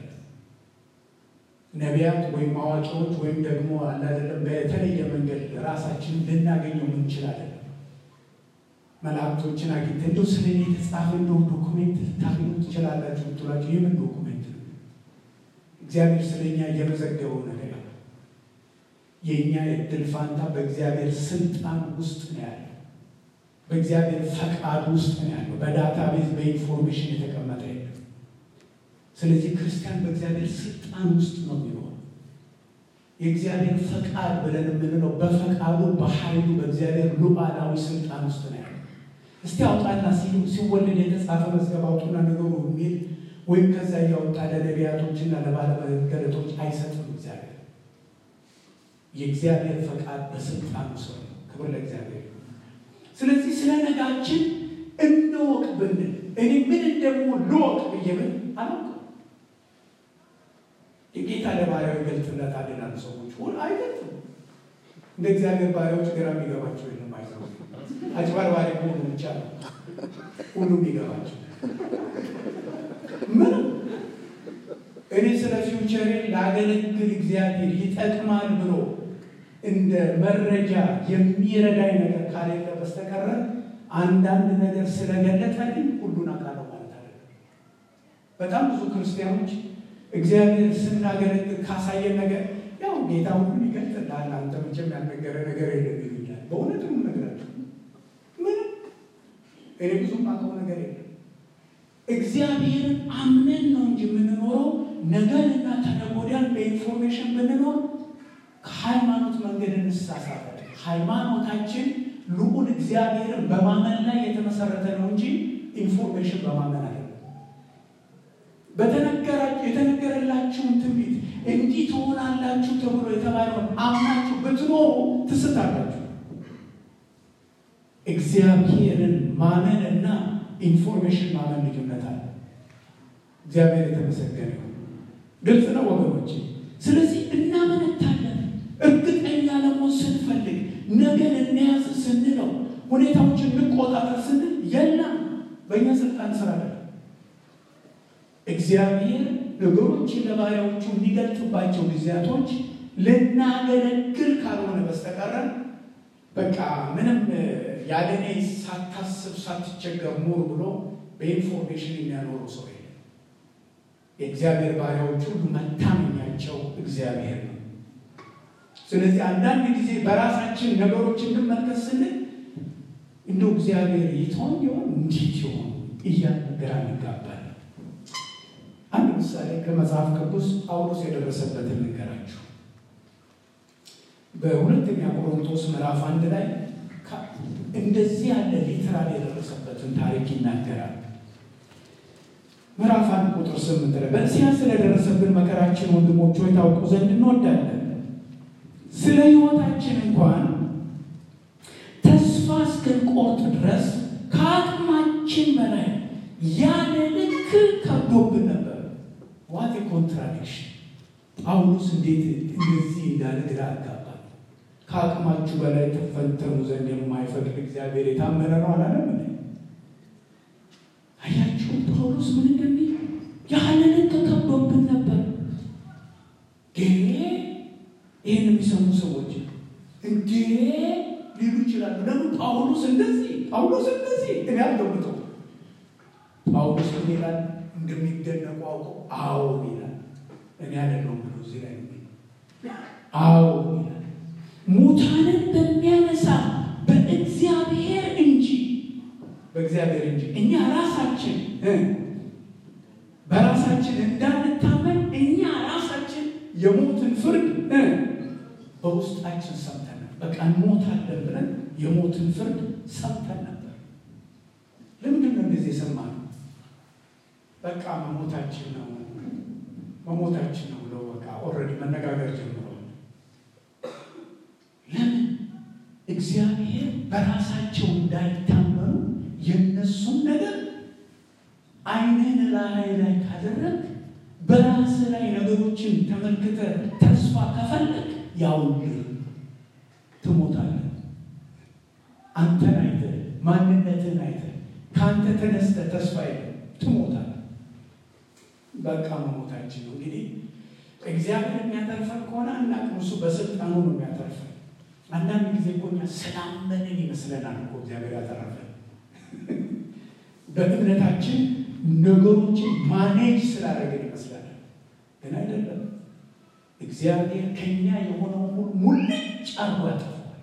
Speaker 2: ነቢያት ወይም አዋቂዎች ወይም ደግሞ አላደለም በተለየ መንገድ ራሳችን ልናገኘው ምንችል አይደለም። መላእክቶችን አግኝተ እንደው ስለ እኔ የተጻፈ እንደው ዶኩሜንት ልታገኙ ትችላላችሁ ብትሏቸው የምን ዶኩሜንት ነው? እግዚአብሔር ስለ እኛ እየመዘገበው ነገር ያለ የእኛ የድል ፋንታ በእግዚአብሔር ስልጣን ውስጥ ነው ያለው። በእግዚአብሔር ፈቃድ ውስጥ ነው ያለው። በዳታ ቤዝ በኢንፎርሜሽን የተቀመጠ የለም። ስለዚህ ክርስቲያን በእግዚአብሔር ስልጣን ውስጥ ነው የሚኖረው። የእግዚአብሔር ፈቃድ ብለን የምንለው በፈቃዱ በኃይሉ በእግዚአብሔር ሉዓላዊ ስልጣን ውስጥ ነው ያለው። እስቲ አውጣና ሲወለድ የተጻፈ መዝገብ አውጡና ነገሩ የሚል ወይም ከዛ እያወጣ ለነቢያቶችና ለባለመገለጦች አይሰጥም። እግዚአብሔር የእግዚአብሔር ፈቃድ በስልጣኑ ስር ነው። ክብር ለእግዚአብሔር። ስለዚህ ስለ ነጋችን እንወቅ ብንል እኔ ምን እንደምሆን ልወቅ ብዬ ምን አላውቅም። የጌታ ለባሪያው ይገልጥለታል ይላሉ ሰዎች። ሁሉ አይገልጥም። እንደ እግዚአብሔር ባሪያዎች ግራ የሚገባቸው የለም። አይዘው አጭበርባሪ ከሆኑ ብቻ ነው ሁሉም የሚገባቸው። ምንም እኔ ስለ ፊውቸሬ ላገለግል እግዚአብሔር ይጠቅማል ብሎ እንደ መረጃ የሚረዳኝ ነገር ካሌለ በስተቀረ አንዳንድ ነገር ስለገለጠልኝ ሁሉን አውቃለሁ ማለት አይደለም። በጣም ብዙ ክርስቲያኖች እግዚአብሔር ስናገለግል ካሳየን ነገር ያው ጌታ ሁሉን ይገልጥልሃል፣ አንተ መቼም ያልነገረ ነገር የለም ይሉኛል። በእውነት ነው ነገራቸው። ምንም እኔ ብዙም አውቀው ነገር የለም። እግዚአብሔርን አምነን ነው እንጂ የምንኖረው ነገንና ከነገ ወዲያን በኢንፎርሜሽን ብንኖር ከሃይማኖት መንገድ እንሳሳታለን። ሃይማኖታችን ልዑል እግዚአብሔርን በማመን ላይ የተመሰረተ ነው እንጂ ኢንፎርሜሽን በማመን አይደለም። የተነገረላችሁን ትንቢት እንዲህ ትሆናላችሁ ተብሎ የተባለውን አምናችሁ ብትኖሩ ትስታላችሁ። እግዚአብሔርን ማመን እና ኢንፎርሜሽን ማመን ልዩነት አለ። እግዚአብሔር የተመሰገነ ይሁን። ግልጽ ነው ወገኖች። ስለዚህ እናመነታለን። እርግጠኛ ለመሆን ስንፈልግ ነገን እንያዝ ስንለው ሁኔታዎችን እንቆጣጠር ስንል የለም በእኛ ስልጣን ስራ አይደለም። እግዚአብሔር ነገሮችን ለባሪያዎቹ የሚገልጥባቸው ጊዜያቶች ልናገለግል ካልሆነ በስተቀረ በቃ ምንም ያለ እኔ ሳታስብ ሳትቸገር ኑር ብሎ በኢንፎርሜሽን የሚያኖረው ሰው የለም። የእግዚአብሔር ባሪያዎች ሁሉ መታመኛቸው እግዚአብሔር ነው። ስለዚህ አንዳንድ ጊዜ በራሳችን ነገሮችን እንመልከት ስንል እንደው እግዚአብሔር ይተውን ይሆን እንዴት ይሆን እያልን ግራ እንጋባለን። አንድ ምሳሌ ከመጽሐፍ ቅዱስ ጳውሎስ የደረሰበትን ንገራችሁ። በሁለተኛ ቆሮንቶስ ምዕራፍ አንድ ላይ እንደዚህ ያለ ሊትራል የደረሰበትን ታሪክ ይናገራል። ምዕራፍ አንድ ቁጥር ስምንት ላይ በእስያ ስለደረሰብን መከራችን ወንድሞች ሆይ ታውቁ ዘንድ እንወዳለን። ስለ ሕይወታችን እንኳን ተስፋ እስክንቆርጥ ድረስ ከአቅማችን በላይ ያለ ልክ ከብዶብን ነበር። ዋት ኮንትራዲክሽን! ጳውሎስ እንዴት እንደዚህ እንዳለ ግራ አጋባ። ከአቅማችሁ በላይ ትፈተኑ ዘንድ የማይፈቅድ እግዚአብሔር የታመነ ነው አላለም? አያችሁ ጳውሎስ ምን እንደሚል ያለ ልክ ከብዶብን ነበር። ግን ይህን የሚሰሙ ሰዎች እንዴ ሊሉ ይችላሉ። ለምን ጳውሎስ እንደዚህ ጳውሎስ እንደዚህ እኔ አልገምተው ጳውሎስ ምን ይላል? እንደሚደነቁ አውቆ አዎ ይላል። እኔ አይደለሁም ብሎ እዚህ ላይ አዎ ይላል። ሙታንን በሚያነሳ በእግዚአብሔር እንጂ በእግዚአብሔር እንጂ እኛ ራሳችን በራሳችን እንዳንታመን እኛ ራሳችን የሞትን ፍርድ በውስጣችን ሰምተን በቃ እንሞታለን ብለን የሞትን ፍርድ ሰምተን ነበር። ለምንድን ነው እንደዚህ የሰማነው? በቃ መሞታችን ነው መሞታችን ነው ብለው በቃ ኦልሬዲ መነጋገር ጀምረዋል። ለምን እግዚአብሔር በራሳቸው እንዳይታመኑ የነሱን ነገር ዓይንህን ላይ ላይ ካደረግ በራስ ላይ ነገሮችን ተመልክተ ተስፋ ከፈለግ ያውልህ ትሞታለህ። አንተን አይተ ማንነትን አይተ ከአንተ ተነስተ ተስፋ የለም ትሞታለህ። በቃ መሞታችን ነው። እንግዲህ እግዚአብሔር የሚያተርፈን ከሆነ አናውቅም። እሱ በስልጣኑ ነው የሚያተርፈን። አንዳንድ ጊዜ እኮ እኛ ስላመንን ይመስለናል እኮ እግዚአብሔር ያተረፈን። በእምነታችን ነገሮችን ማኔጅ ስላደረግን ይመስላል፣ ግን አይደለም። እግዚአብሔር ከኛ የሆነውን ሁሉ ሙልጭ አርጎ ያጠፋዋል።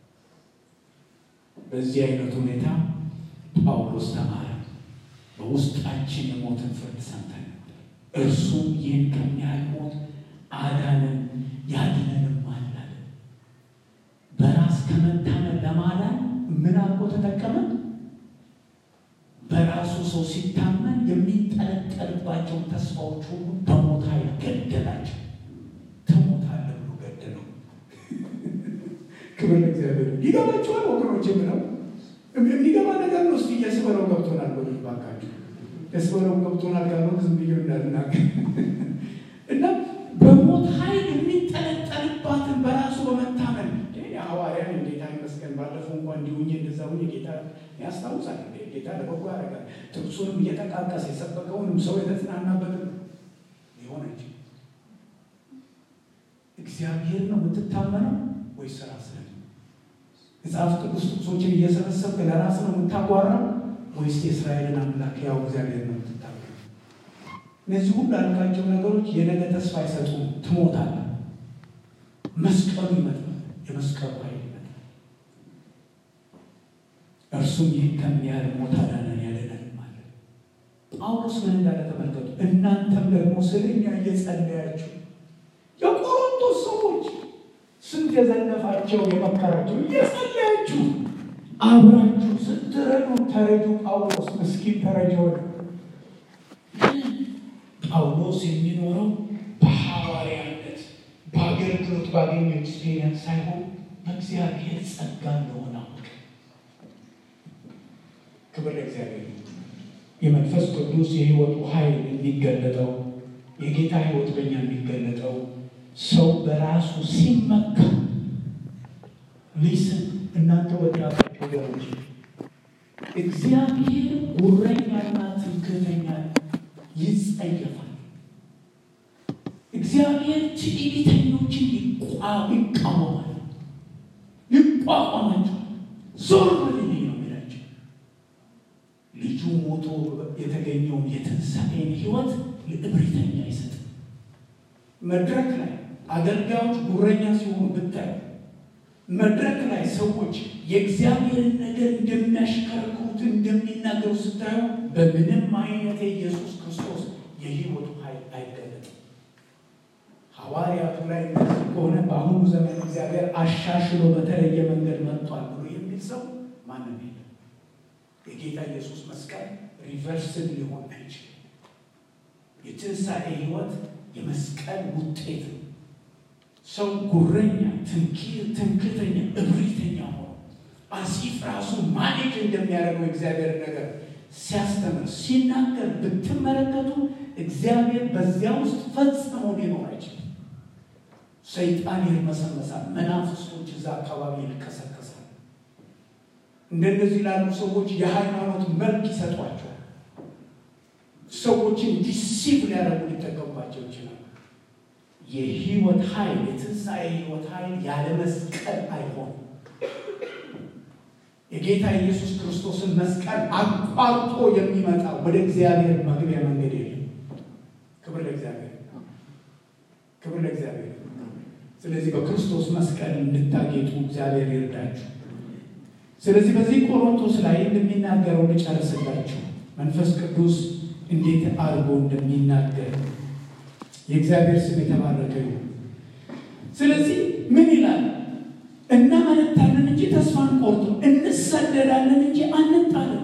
Speaker 2: በዚህ አይነት ሁኔታ ጳውሎስ ተማረ። በውስጣችን የሞትን ፍርድ ሰምተን ነበር፣ እርሱም ይህን ከሚያህል ሞት አዳነን ያድነንም አላለ። በራስ ከመታመን ለማዳን ምን አድርጎ ተጠቀመ? በራሱ ሰው ሲታመን የሚንጠለጠልባቸውን ተስፋዎች ሁሉ በሞት ኃይል ገደላቸው። ትሞታለህ ብሎ ገደለው። ክብር ለእግዚአብሔር። ይገባችኋል ወገኖች? የምለው የሚገባ ነገር ነው። እስኪ የስበለው ገብቶናል በሉ ባካችሁ። የስበለው ገብቶናል ካልሆነ ዝም ብዬ እንዳልናገር እና በሞት ኃይል የሚንጠለጠልባትን በራሱ በመታመን ሐዋርያን ጌታ ይመስገን ባለፈው እንኳ እንዲሁኝ እንደዛ ሁኝ ጌታ ያስታውሳል። ጌታ ለበጎ ያደርጋል። ጥቅሱንም እየጠቃቀሰ የሰበከውንም ሰው የተጽናናበትም ሊሆን እንጂ እግዚአብሔር ነው የምትታመነው ወይስ ራስ ነው? መጽሐፍ ቅዱስ ጥቅሶችን እየሰበሰብክ ለራስ ነው የምታጓራው ወይስ የእስራኤልን አምላክ ያው እግዚአብሔር ነው የምትታመነው? እነዚህ ሁሉ ያልካቸው ነገሮች የነገ ተስፋ አይሰጡም። ትሞታለህ። መስቀሉ ይመጣል። የመስቀሉ ኃይል ይመጣል። እርሱም ይህን ከሚያህል ሞት አዳነን ያለንን ማለት ጳውሎስ ጳውሎስ ምን እንዳለ ተመልከቱ። እናንተም ደግሞ ስለኛ እየጸለያችሁ የቆሮንቶስ ሰዎች ስንት የዘለፋቸው የመከራቸው እየጸለያችሁ አብራችሁ ስትረዱ ተረጁ። ጳውሎስ ምስኪን ተረጅ ሆነ። ጳውሎስ የሚኖረው በሐዋርያነት በአገልግሎት ባገኘው ኤክስፔሪንስ ሳይሆን በእግዚአብሔር ጸጋ እንደሆነ አወቀ። ክብር ለእግዚአብሔር። የመንፈስ ቅዱስ የሕይወቱ ኃይል የሚገለጠው የጌታ ሕይወት በእኛ የሚገለጠው ሰው በራሱ ሲመካ ሊስን እናንተ ወጣቶች ወገኖች እግዚአብሔር ጉረኛና ትምክህተኛ ይጸየፋል። እግዚአብሔር ትዕቢተኞችን ይቃወማል፣ ይቋቋማቸዋል። ዞር በልልኝ ነው የሚላቸው። ልጁ ሞቶ የተገኘውን የትንሣኤን ሕይወት ለእብሪተኛ አይሰጥም። መድረክ ላይ አገልጋዮች ጉረኛ ሲሆኑ ብታዩ መድረክ ላይ ሰዎች የእግዚአብሔርን ነገር እንደሚያሽከረክሩት እንደሚናገሩ ስታዩ በምንም አይነት የኢየሱስ ክርስቶስ የሕይወቱ ኃይል አይገለጥም። ሐዋርያቱ ላይ እንደዚህ ከሆነ በአሁኑ ዘመን እግዚአብሔር አሻሽሎ በተለየ መንገድ መጥቷል ብሎ የሚል ሰው ማንም የለም። የጌታ ኢየሱስ መስቀል ሪቨርስን ሊሆን አይችልም። የትንሣኤ ሕይወት የመስቀል ውጤት ነው። ሰው ጉረኛ፣ ትምክህተኛ፣ እብሪተኛ ሆኖ አሲፍ ራሱ ማኔጅ እንደሚያደርገው እግዚአብሔር ነገር ሲያስተምር ሲናገር ብትመለከቱ እግዚአብሔር በዚያ ውስጥ ፈጽሞ ሊኖር አይችልም። ሰይጣን ይርመሰመሳል። መናፍስቶች እዛ አካባቢ ይልከሰከሳል። እንደነዚህ ላሉ ሰዎች የሃይማኖት መልክ ይሰጧቸዋል። ሰዎችን ዲሲቭ ሊያደርጉ ሊጠቀሙባቸው ይችላል። የህይወት ኃይል የትንሣኤ ህይወት ኃይል ያለ መስቀል አይሆንም። የጌታ ኢየሱስ ክርስቶስን መስቀል አቋርጦ የሚመጣ ወደ እግዚአብሔር መግቢያ መንገድ የለም። ክብር ለእግዚአብሔር፣ ክብር ለእግዚአብሔር። ስለዚህ በክርስቶስ መስቀል እንድታጌጡ እግዚአብሔር ይርዳችሁ። ስለዚህ በዚህ ቆሮንቶስ ላይ እንደሚናገረው ልጨርስላችሁ። መንፈስ ቅዱስ እንዴት አድርጎ እንደሚናገር የእግዚአብሔር ስም የተባረከ ይሁን። ስለዚህ ምን ይላል? እናመነታለን እንጂ ተስፋ አንቆርጥም፣ እንሰደዳለን እንጂ አንጣልም።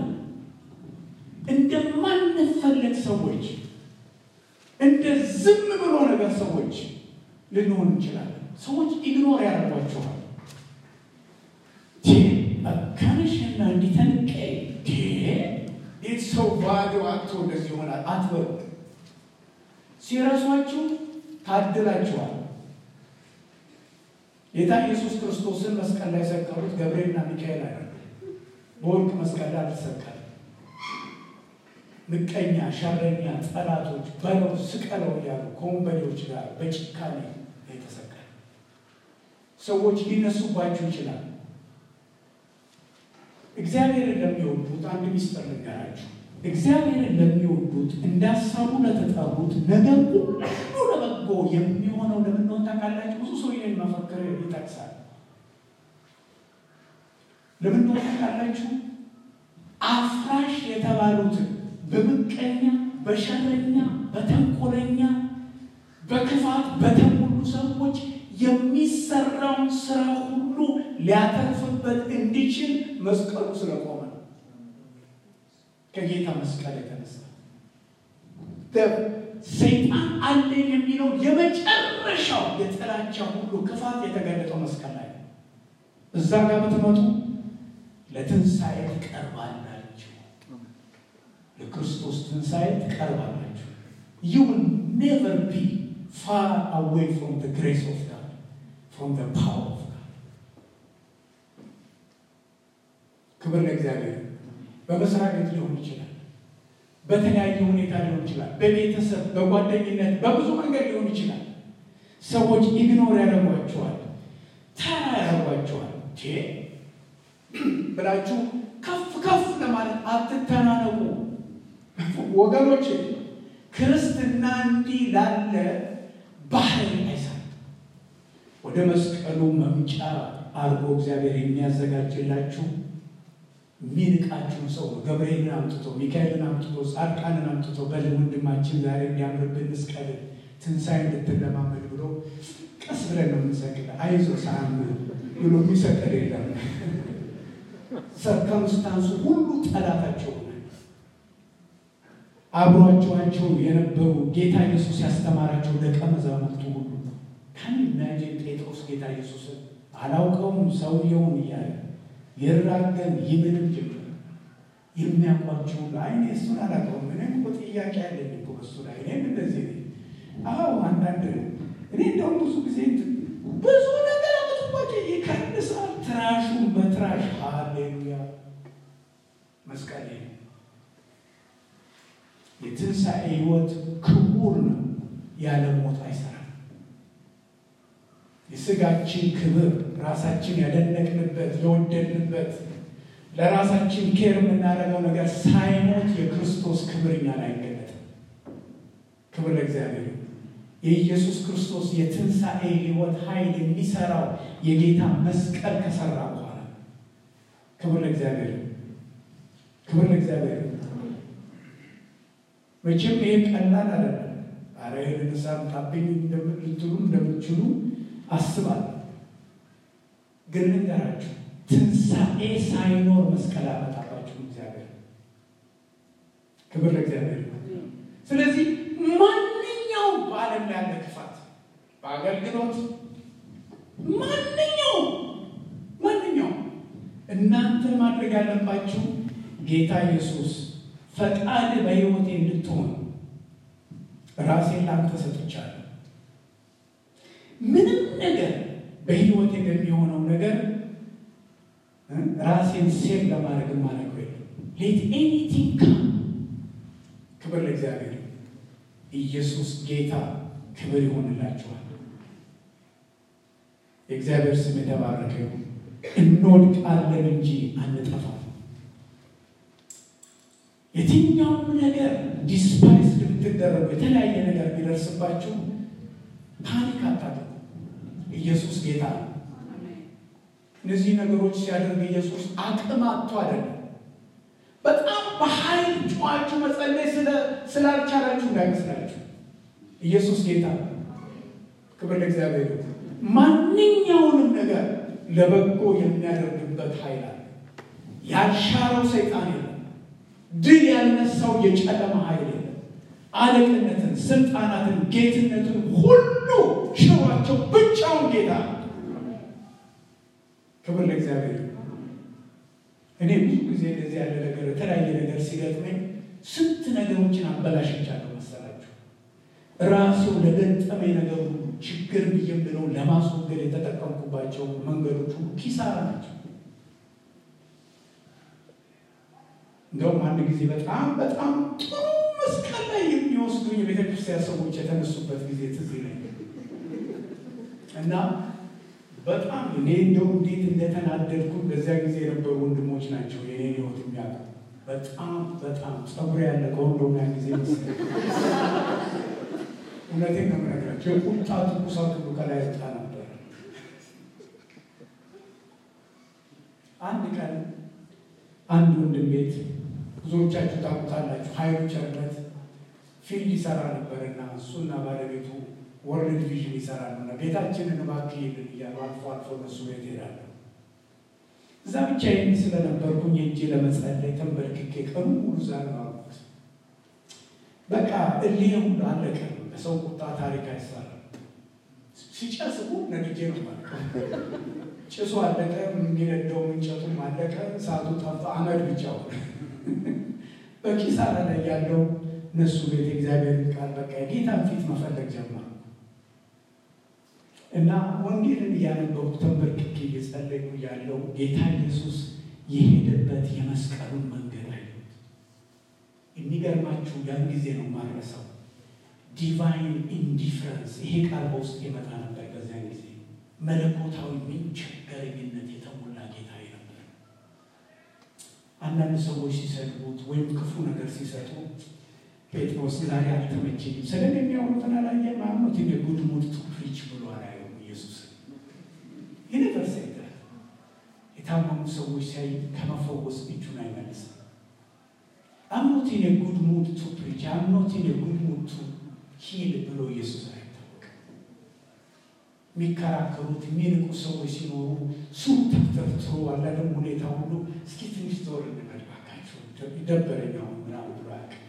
Speaker 2: እንደማንፈለግ ሰዎች፣ እንደ ዝም ብሎ ነገር ሰዎች ልንሆን እንችላለን። ሰዎች ኢግኖር ያደርጓችኋል። ከንሽና እንዲተንቀ ይህ ሰው ባዶ አቶ እንደዚህ ይሆናል አትበሉ። ሲረሷችሁ ታድላችኋል። ጌታ ኢየሱስ ክርስቶስን መስቀል ላይ ሰቀሉት። ገብርኤልና ሚካኤል አይደለም። በወርቅ መስቀል ላይ አልተሰቀለም። ምቀኛ፣ ሸረኛ፣ ጠላቶች በለው ስቀለው እያሉ ከወንበዴዎች ጋር በጭካኔ የተሰቀለ ሰዎች ሊነሱባችሁ ይችላል። እግዚአብሔርን ለሚወዱት አንድ ሚስጥር ልንገራችሁ። እግዚአብሔርን ለሚወዱት እንዳሳቡ ለተጠሩት ነገር ሁሉ ለበጎ የሚሆነው ለምንሆን ታውቃላችሁ? ብዙ ሰው ይህን መፈክር ይጠቅሳል። ለምንሆን ታውቃላችሁ? አፍራሽ የተባሉትን በምቀኛ፣ በሸረኛ፣ በተንኮለኛ፣ በክፋት በተሞሉ ሰዎች የሚሰራውን ስራ ሁሉ ሊያተርፍበት እንዲችል መስቀሉ ስለቆመ ነው። ከጌታ መስቀል የተነሳ ሰይጣን አለን የሚለው የመጨረሻው የጥላቻ ሁሉ ክፋት የተገለጠው መስቀል ላይ ነው። እዛ ጋር ብትመጡ ለትንሣኤ ትቀርባላችሁ፣ ለክርስቶስ ትንሣኤ ትቀርባላችሁ። ዩ ዊል ኔቨር ቢ ፋር አዌይ ፍሮም ዘ ግሬስ ኦፍ ጋድ ፍሮም ዘ ፓወር ኦፍ ጋድ። ክብር ለእግዚአብሔር። በመስሪያ ቤት ሊሆን ይችላል። በተለያየ ሁኔታ ሊሆን ይችላል። በቤተሰብ፣ በጓደኝነት፣ በብዙ መንገድ ሊሆን ይችላል። ሰዎች ኢግኖር ያደርጓቸዋል፣ ተራ ያደርጓቸዋል። ብላችሁ ከፍ ከፍ ለማለት አትተናነቁ ወገኖች። ክርስትና እንዲህ ላለ ባህል አይሰራም። ወደ መስቀሉ መምጫ አድርጎ እግዚአብሔር የሚያዘጋጅላችሁ የሚንቃችሁን ሰው ነው ገብርኤልን አምጥቶ ሚካኤልን አምጥቶ ጻድቃንን አምጥቶ በል ወንድማችን ዛሬ እንዲያምርብን መስቀል ትንሣኤ እንድትለማመድ ብሎ ቀስ ብለን ነው የምንሰቅል። አይዞ ሳም ብሎ የሚሰቅል የለም። ሰርከምስታንሱ ሁሉ ጠላታቸው ሆነ። አብሯቸዋቸው የነበሩ ጌታ ኢየሱስ ያስተማራቸው ደቀ መዛሙርቱ ሁሉ ከን ኢማጂን ጴጥሮስ ጌታ ኢየሱስን አላውቀውም ሰውየውን እያለ ይራገም ይምንም ጀምር የሚያውቋቸው አይኔ እሱን አላውቀውም። እኔም እኮ ጥያቄ ያለኝ እኮ በሱ ላይ እኔም እንደዚህ ነኝ። አዎ አንዳንድ እኔ እንደውም ብዙ ጊዜ ብዙ ነገር አመጡባቸው ይከንሳል። ትራሹን በትራሽ ሃሌሉያ መስቀል ነው። የትንሣኤ ሕይወት ክቡር ነው። ያለ ሞት አይሰራም። የስጋችን ክብር ራሳችን ያደነቅንበት የወደድንበት ለራሳችን ኬር የምናደርገው ነገር ሳይሞት የክርስቶስ ክብር እኛን አይገለጥም። ክብር ለእግዚአብሔር። የኢየሱስ ክርስቶስ የትንሣኤ ሕይወት ኃይል የሚሰራው የጌታ መስቀል ከሰራ በኋላ ክብር ለእግዚአብሔር፣ ክብር ለእግዚአብሔር። መቼም ይሄ ቀላል አይደለም። አረ ንሳም ታብኝ ልትሉ እንደምትችሉ አስባለሁ። ግን ልንገራችሁ ትንሣኤ ሳይኖር መስቀል አመጣባችሁ እግዚአብሔር። ክብር ለእግዚአብሔር። ስለዚህ ማንኛውም በዓለም ላይ ያለ ክፋት በአገልግሎት ማንኛውም ማንኛውም እናንተ ማድረግ ያለባችሁ ጌታ ኢየሱስ ፈቃድ በሕይወቴ እንድትሆን ራሴን ላንተ ሰጥቻለሁ። ምንም ነገር በሕይወቴ በሚሆነው ነገር ራሴን ሴቭ ለማድረግ ማድረግ ወይ ሌት ኤኒቲንግ ካም። ክብር ለእግዚአብሔር። ኢየሱስ ጌታ ክብር ይሆንላችኋል። የእግዚአብሔር ስም የተባረከ ይሁን። እንወድቃለን እንጂ አንጠፋም። የትኛውም ነገር ዲስፓይስ ብትደረጉ የተለያየ ነገር ቢደርስባችሁ ፓኒክ አታድርጉ። ኢየሱስ ጌታ ነው። እነዚህ ነገሮች ሲያደርግ ኢየሱስ አቅም አጥቶ አይደለም። በጣም በኃይል ጨዋችሁ መጸለይ ስላልቻላችሁ እንዳይመስላችሁ። ኢየሱስ ጌታ ነው። ክብር ለእግዚአብሔር። ማንኛውንም ነገር ለበጎ የሚያደርግበት ኃይል አለ። ያልሻረው ሰይጣን የለም። ድል ያልነሳው የጨለማ ኃይል የለም። አለቅነትን፣ ስልጣናትን፣ ጌትነትን ሁሉ ሽሯቸው ብቻውን ጌታ ነው። ክብር ለእግዚአብሔር። እኔ ብዙ ጊዜ እንደዚህ ያለ ነገር የተለያየ ነገር ሲገጥመኝ ስንት ነገሮችን አበላሽቻለሁ መሰላችሁ። ራሴው ለገጠመኝ ነገር ሁሉ ችግር ብዬ ብለው ለማስወገድ የተጠቀምኩባቸው መንገዶች ሁሉ ኪሳራ ናቸው። እንደውም አንድ ጊዜ በጣም በጣም ጥሩ መስቀል ላይ የሚወስዱኝ የቤተክርስቲያን ሰዎች የተነሱበት ጊዜ ትዝ ይለኛል እና በጣም እኔ እንደው እንዴት እንደተናደድኩ በዚያ ጊዜ የነበሩ ወንድሞች ናቸው የኔ ህይወት የሚያውቁ በጣም በጣም ጸጉር ያለቀው እንደውም ያን ጊዜ መሰለኝ። እውነቴን ነው የምነግራቸው። የቁጣ ትኩሳት ሁሉ ከላይ ወጣ ነበር። አንድ ቀን አንድ ወንድም ቤት ብዙዎቻችሁ ታውቁታላችሁ፣ ሀይሉ ቸርነት ፊልድ ይሰራ ነበርና እሱና ባለቤቱ ወርልድ ቪዥን ይሰራሉ እና ቤታችንን እባክህ ይልን እያሉ አልፎ አልፎ እነሱ ቤት ሄዳለሁ። እዛ ብቻዬን ስለነበርኩኝ ሄጄ ለመጸለይ ተንበርክኬ ቀኑ ሙሉ እዛ ነው ያልኩት። በቃ እልህ ሁሉ አለቀ። በሰው ቁጣ ታሪክ አይሰራም። ሲጨስ ሁሉ ነድጄ ነው ማለት ጭሱ አለቀ፣ የሚነደው እንጨቱም አለቀ፣ እሳቱ ጠፋ፣ አመድ ብቻ ሆነ። በኪሳራ ላይ ያለው እነሱ ቤት እግዚአብሔር ቃል በቃ የጌታን ፊት መፈለግ ጀመሩ እና ወንጌልን እያነበብኩ ተንበርክኬ እየጸለይኩ ያለው ጌታ ኢየሱስ የሄደበት የመስቀሉን መንገድ አየሁት። የሚገርማችሁ ያን ጊዜ ነው ማረሰው ዲቫይን ኢንዲፍረንስ ይሄ ቃል በውስጥ የመጣ ነበር። በዚያን ጊዜ መለኮታዊ ምንቸገረኝነት የተሞላ ጌታ ነበር። አንዳንድ ሰዎች ሲሰድቡት ወይም ክፉ ነገር ሲሰጡ ጴጥሮስ ዛሬ አልተመቸኝም ስለ የሚያወሩትን አላየ ማኖት የጉድ ሙድ ቱ ፕሪች ብሎ አላየውም። ኢየሱስ ዩኒቨርስ የታመሙ ሰዎች ሲያይ ከመፈወስ እጁን አይመልስም። አምኖት ኢን ጉድ ሙድ ቱ ፕሪች አምኖት ኢን ጉድ ሙድ ቱ ሂል ብሎ ኢየሱስ አይታወቅም። የሚከራከሩት የሚንቁ ሰዎች ሲኖሩ ሱም ተፍተፍትሮ አላለም ሁኔታ ሁሉ እስኪ ትንሽ ዞር እንበል እባካችሁ ይደበረኝ አሁን ምናምን ብሎ አያውቅም።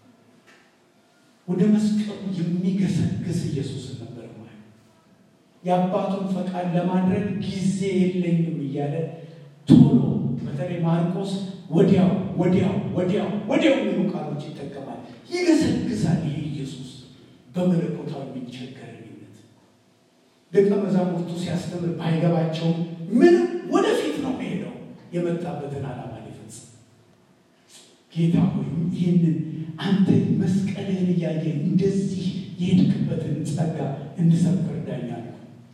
Speaker 2: ወደ መስቀሉ የሚገሰግስ ኢየሱስን ነበር ማለት የአባቱን ፈቃድ ለማድረግ ጊዜ የለኝም እያለ ቶሎ በተለይ ማርቆስ ወዲያው ወዲያው ወዲያው ወዲያው የሚሉ ቃሎች ይጠቀማል። ይገሰግሳል። ይህ ኢየሱስ በመለኮታዊ የሚቸገረኝነት ደቀ መዛሙርቱ ሲያስተምር ባይገባቸውም ምንም ወደፊት ነው የሚሄደው የመጣበትን ዓላማ ሊፈጽም። ጌታ ሆይ ይህንን አንተ መስቀልህን እያየ እንደዚህ የሄድክበትን ጸጋ እንድሰብክ እርዳኝ አልኩ።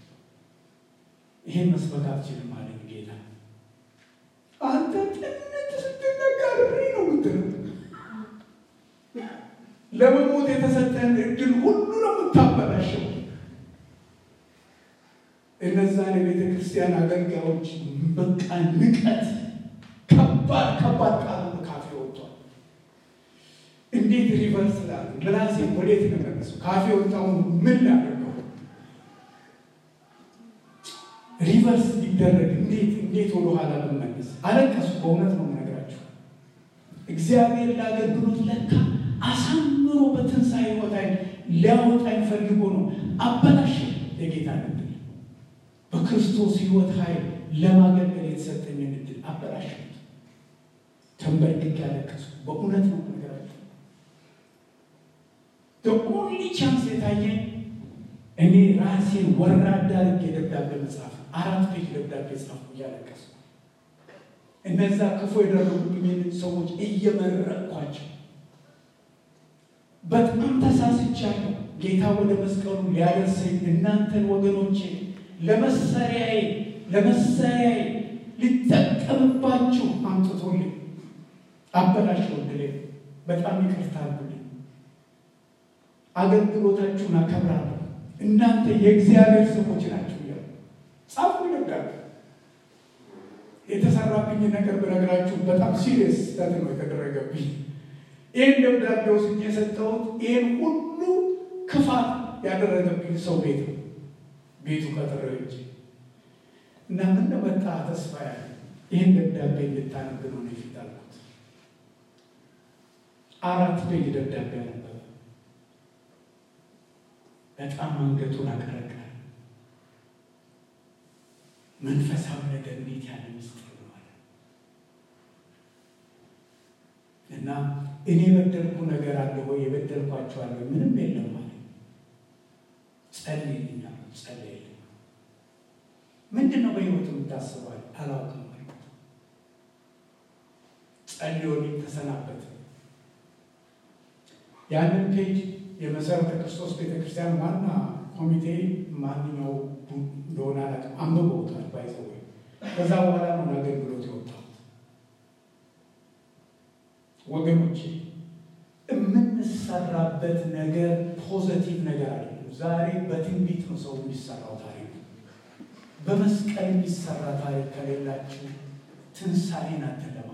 Speaker 2: ይሄን መስበክ አትችልም አለኝ ጌታ። አንተ ጥነት ስትነጋሪ ነው ምትለው ለመሞት የተሰጠን እድል ሁሉ ነው የምታበላሸው። እነዛን የቤተ ክርስቲያን አገልጋዮች በቃ ንቀት፣ ከባድ ከባድ ቃሉ ካፌ ወጥቷል። እንዴት ሪቨርስ ላሉ ምላሴ ወዴት ነው መለሱ? ካፌ ወጣውን ምን ላደርገው? ሪቨርስ ሊደረግ እንዴት እንዴት ወደ ኋላ ብመለስ? አለቀሱ። በእውነት ነው የምነግራችሁ። እግዚአብሔር ለአገልግሎት ለካ አሳምሮ በትንሣኤ ሕይወት ሊያወጣኝ ፈልጎ ነው። አበላሽ የጌታ እድል በክርስቶስ ሕይወት ኃይል ለማገልገል የተሰጠኝን እድል አበላሽት። ተንበርክኬ ያለቀሱ። በእውነት ነው የምነግራችሁ። ኦንሊ ቻንስ የታየኝ እኔ ራሴን ወራዳ አድርጌ ደብዳቤ መጽሐፍ አራት ፔጅ ደብዳቤ ጻፍኩ እያለቀሱ እነዛ ክፉ የደረጉብኝን ሰዎች እየመረቅኳቸው በጣም ተሳስቻለሁ። ጌታ ወደ መስቀሉ ሊያደርሰኝ እናንተን ወገኖቼ ለመሰሪያዬ ለመሰሪያዬ ሊጠቀምባችሁ አምጥቶልኝ አበላሸው። ድሌ በጣም ይቅርታ አድርጉልኝ። አገልግሎታችሁን አከብራለሁ። እናንተ የእግዚአብሔር ሰዎች ናችሁ እያሉ ጻፉ ደብዳቤ። የተሰራብኝ ነገር ብነግራችሁ በጣም ሲሪየስ ስህተት ነው የተደረገብኝ። ይህን ደብዳቤ ወስጄ የሰጠሁት ይህን ሁሉ ክፋት ያደረገብኝ ሰው ቤት ነው። ቤቱ ቀጠረው እንጂ እና ምን መጣ ተስፋ ያለ ይህን ደብዳቤ እንድታነብ ነው ፊት አልኩት። አራት ፔጅ ደብዳቤ አነበበ። በጣም አንገቱን አቀረቀረ። መንፈሳዊ ነገር እንዴት ያለ ምስጢር ነው አለ እና እኔ የበደልኩ ነገር አለ ወይ? የበደልኳቸው አለ ምንም የለም አለ። ጸልይልኝ አለ። ጸልይልኝ ምንድን ነው በሕይወቱ የምታስባል? አላውቅም አልኩት። ጸልዮልኝ ተሰናበት። ያንን ፔጅ የመሰረተ ክርስቶስ ቤተክርስቲያን ዋና ኮሚቴ ማንኛው እንደሆነ አላውቅም፣ አንብበውታል ባይዘው። ከዛ በኋላ ነው ለአገልግሎት የወጣሁት። ወገኖቼ የምንሰራበት ነገር ፖዘቲቭ ነገር አይደለም። ዛሬ በትንቢት ነው ሰው የሚሰራው ታሪክ። በመስቀል የሚሰራ ታሪክ ከሌላችሁ ትንሣኤን አትለማመዱ።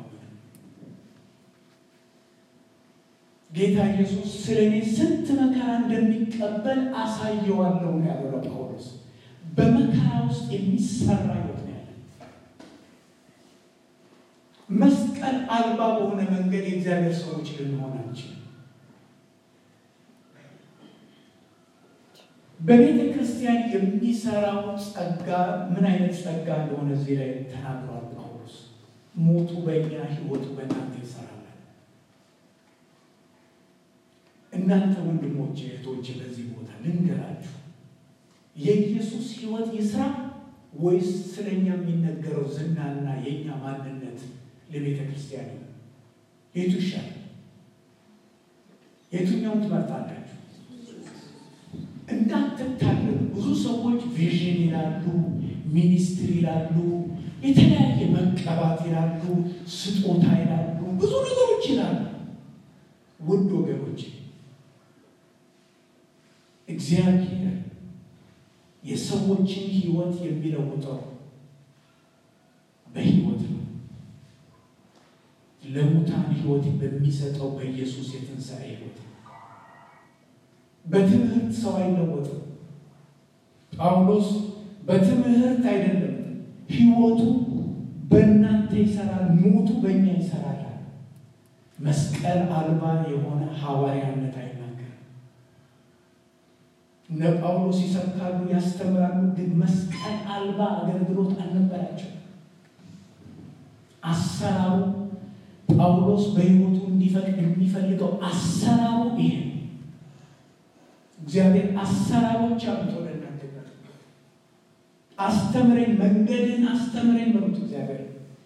Speaker 2: ጌታ ኢየሱስ ስለ እኔ ስንት መከራ እንደሚቀበል አሳየዋለሁ ነው ያለው ለጳውሎስ። በመከራ ውስጥ የሚሰራ ሕይወት ነው ያለ። መስቀል አልባ በሆነ መንገድ የእግዚአብሔር ሰዎች ልንሆን አንችልም። በቤተ ክርስቲያን የሚሰራው ጸጋ ምን አይነት ጸጋ እንደሆነ እዚህ ላይ ተናግሯል ጳውሎስ። ሞቱ በእኛ ሕይወቱ በእናንተ ይሰራል። እናንተ ወንድሞች እህቶች፣ በዚህ ቦታ ልንገራችሁ፣ የኢየሱስ ሕይወት ይስራ ወይስ ስለኛ የሚነገረው ዝናና የእኛ ማንነት ለቤተ ክርስቲያን ነው? የቱ ይሻላል? የቱኛውን ትመርጣላችሁ? እንዳትታለሉ። ብዙ ሰዎች ቪዥን ይላሉ፣ ሚኒስትሪ ይላሉ፣ የተለያየ መቀባት ይላሉ፣ ስጦታ ይላሉ፣ ብዙ ነገሮች ይላሉ። ውድ ወገኖች እግዚአብሔር የሰዎችን ሕይወት የሚለውጠው በሕይወት ሕይወት በሚሰጠው በኢየሱስ የትንሣኤ ሕይወት በትምህርት ሰው አይለወጥም። ጳውሎስ በትምህርት አይደለም ሕይወቱ በእናንተ ይሰራል፣ ሞቱ በእኛ ይሰራል። መስቀል አልባ የሆነ ሐዋርያነት አይናገርም። እነ ጳውሎስ ይሰብካሉ፣ ያስተምራሉ፣ ግን መስቀል አልባ አገልግሎት አልነበራቸው። አሰራሩ ጳውሎስ በሕይወቱ እንዲፈቅድ የሚፈልገው አሰራሩ ይሄ ነው። እግዚአብሔር አሰራሮች አሉት ወደ እናንተ ጋር አስተምረኝ፣ መንገድን አስተምረኝ በሉት። እግዚአብሔር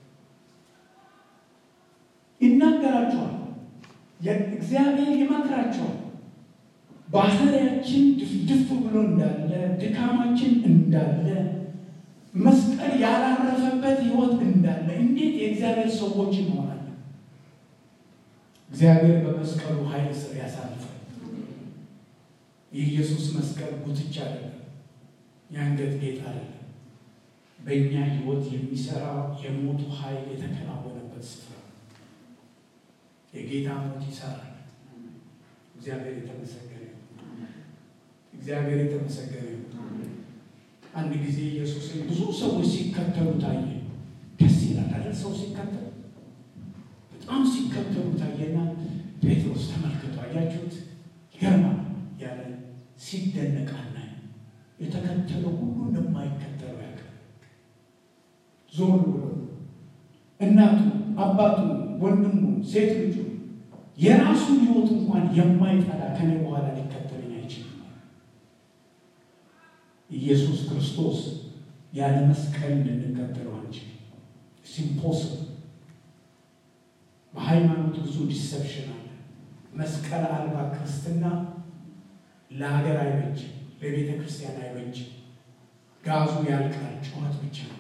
Speaker 2: ይናገራቸዋል፣ እግዚአብሔር ይመክራቸዋል። ባህሪያችን ድፍድፍ ብሎ እንዳለ ድካማችን እንዳለ መስቀል ያላረፈበት ሕይወት እንዳለ እንዴት የእግዚአብሔር ሰዎች እንሆናለን? እግዚአብሔር በመስቀሉ ኃይል ስር ያሳልፋል። የኢየሱስ መስቀል ጉትቻ አይደለም፣ የአንገት ጌጥ አይደለም። በእኛ ሕይወት የሚሰራ የሞቱ ኃይል የተከናወነበት ስፍራ የጌታ ሞት ይሰራል። እግዚአብሔር የተመሰገነ እግዚአብሔር የተመሰገነ አንድ ጊዜ ኢየሱስን ብዙ ሰዎች ሲከተሉ ታየ። ደስ ይላል አይደል? ሰው ሲከተሉ በጣም ሲከተሉ ታየና ጴጥሮስ ተመልክቶ አያችሁት፣ ይገርማል ያለ ሲደነቃና የተከተለው ሁሉ እንደማይከተለው ያውቃል። ዞር ብሎ እናቱ፣ አባቱ፣ ወንድሙ፣ ሴት ልጁ የራሱን ሕይወት እንኳን የማይጠላ ከኔ በኋላ ሊከተለኝ አይችልም። ኢየሱስ ክርስቶስ ያለ መስቀል ልንከተለው አንችልም። ሲምፖስል በሃይማኖት ብዙ ዲሰፕሽን አለ። መስቀል አልባ ክርስትና ለሀገር አይበጅም፣ ለቤተ ክርስቲያን አይበጅም። ጋዙ ያልቃል፣ ጩኸት ብቻ ነው።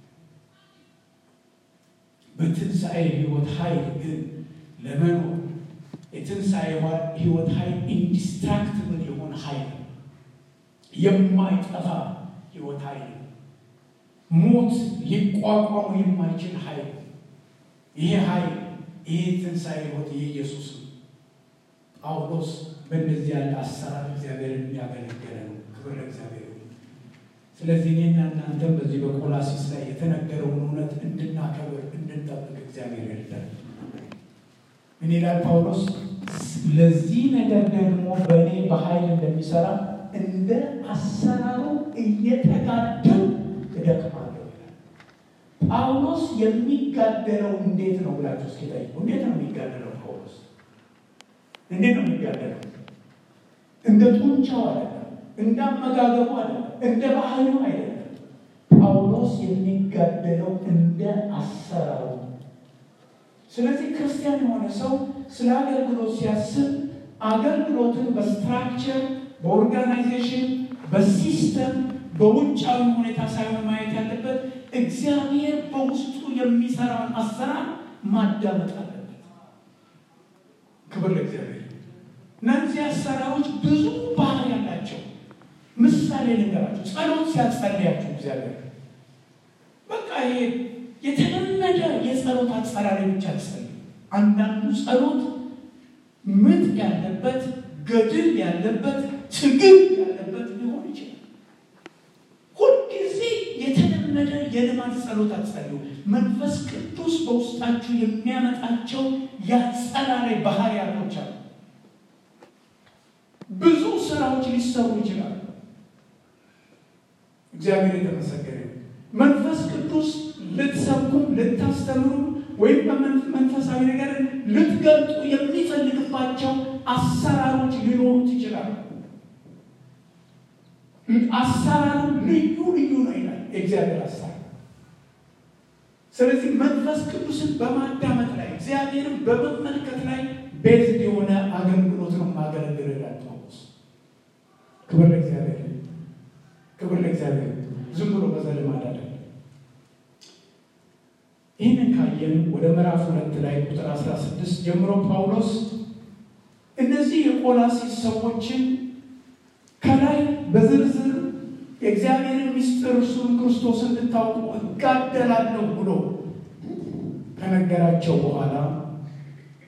Speaker 2: በትንሣኤ ሕይወት ኃይል ግን ለመኖር የትንሣኤ ሕይወት ኃይል ኢንዲስትራክትብል የሆነ ኃይል የማይጠፋ ሕይወት ኃይል ሞት ሊቋቋሙ የማይችል ኃይል ይሄ ኃይል ይሄ ትንሣኤ ሕይወት የኢየሱስ ነው። ጳውሎስ በእንደዚህ ያለ አሰራር እግዚአብሔርን ያገለገለ ነው። ክብር ለእግዚአብሔር። ስለዚህ እኔና እናንተም በዚህ በቆላሲስ ላይ የተነገረውን እውነት እንድናከብር እንድንጠብቅ እግዚአብሔር ይርዳል። ምን ይላል ጳውሎስ? ለዚህ ነገር ደግሞ በእኔ በኃይል እንደሚሰራ እንደ አሰራሩ እየተጋደሉ እደክማለሁ ይላል። ጳውሎስ የሚጋደለው እንዴት ነው ብላችሁ እስኪ ጠይቁ። እንዴት ነው የሚጋደለው ጳውሎስ? እንዴት ነው የሚጋደለው? እንደ ጡንቻው አይደለም፣ እንደ አመጋገቡ አይደለም፣ እንደ ባህሪው አይደለም። ጳውሎስ የሚጋደለው እንደ አሰራሩ። ስለዚህ ክርስቲያን የሆነ ሰው ስለ አገልግሎት ሲያስብ አገልግሎትን በስትራክቸር በኦርጋናይዜሽን በሲስተም በውጫዊ ሁኔታ ሳይሆን ማየት ያለበት እግዚአብሔር በውስጡ የሚሰራውን አሰራር ማዳመጥ አለበት። ክብር ለእግዚአብሔር። እነዚህ አሰራሮች ብዙ ባህር ያላቸው ምሳሌ ልንገራቸው። ጸሎት ሲያጸልያችሁ እግዚአብሔር በቃ ይሄ የተለመደ የጸሎት አጸራሪ ብቻ ትጸልዩ። አንዳንዱ ጸሎት ምጥ ያለበት ገድል ያለበት ትግል ያለበት ሊሆን ይችላል። ሁልጊዜ የተለመደ የልማድ ጸሎት አትጸልዩ። መንፈስ ቅዱስ በውስጣችሁ የሚያመጣቸው የአጸራሪ ባህሪያቶች አሉ። ብዙ ስራዎች ሊሰሩ ይችላሉ። እግዚአብሔር የተመሰገነ መንፈስ ቅዱስ ልትሰብኩም ልታስተምሩ ወይም በመንፈሳዊ ነገር ልትገልጡ የሚፈልግባቸው አሰራሮች ሊኖሩት ይችላሉ። አሰራሩ ልዩ ልዩ ነው ይላል የእግዚአብሔር አሰራር። ስለዚህ መንፈስ ቅዱስን በማዳመጥ ላይ እግዚአብሔርን በመመልከት ላይ ቤዝድ የሆነ አገልግሎት ነው ማገለግል ይላል ጳውሎስ። ክብር ለእግዚአብሔር፣ ክብር ለእግዚአብሔር። ዝም ብሎ በዘልማድ አይደለም። ይህንን ካየን ወደ ምዕራፍ ሁለት ላይ ቁጥር 16 ጀምሮ ጳውሎስ እነዚህ የቆላሲስ ሰዎችን ከላይ በዝርዝር የእግዚአብሔርን ምስጢር እርሱን ክርስቶስ እንድታውቁ እጋደላለሁ ብሎ ከነገራቸው በኋላ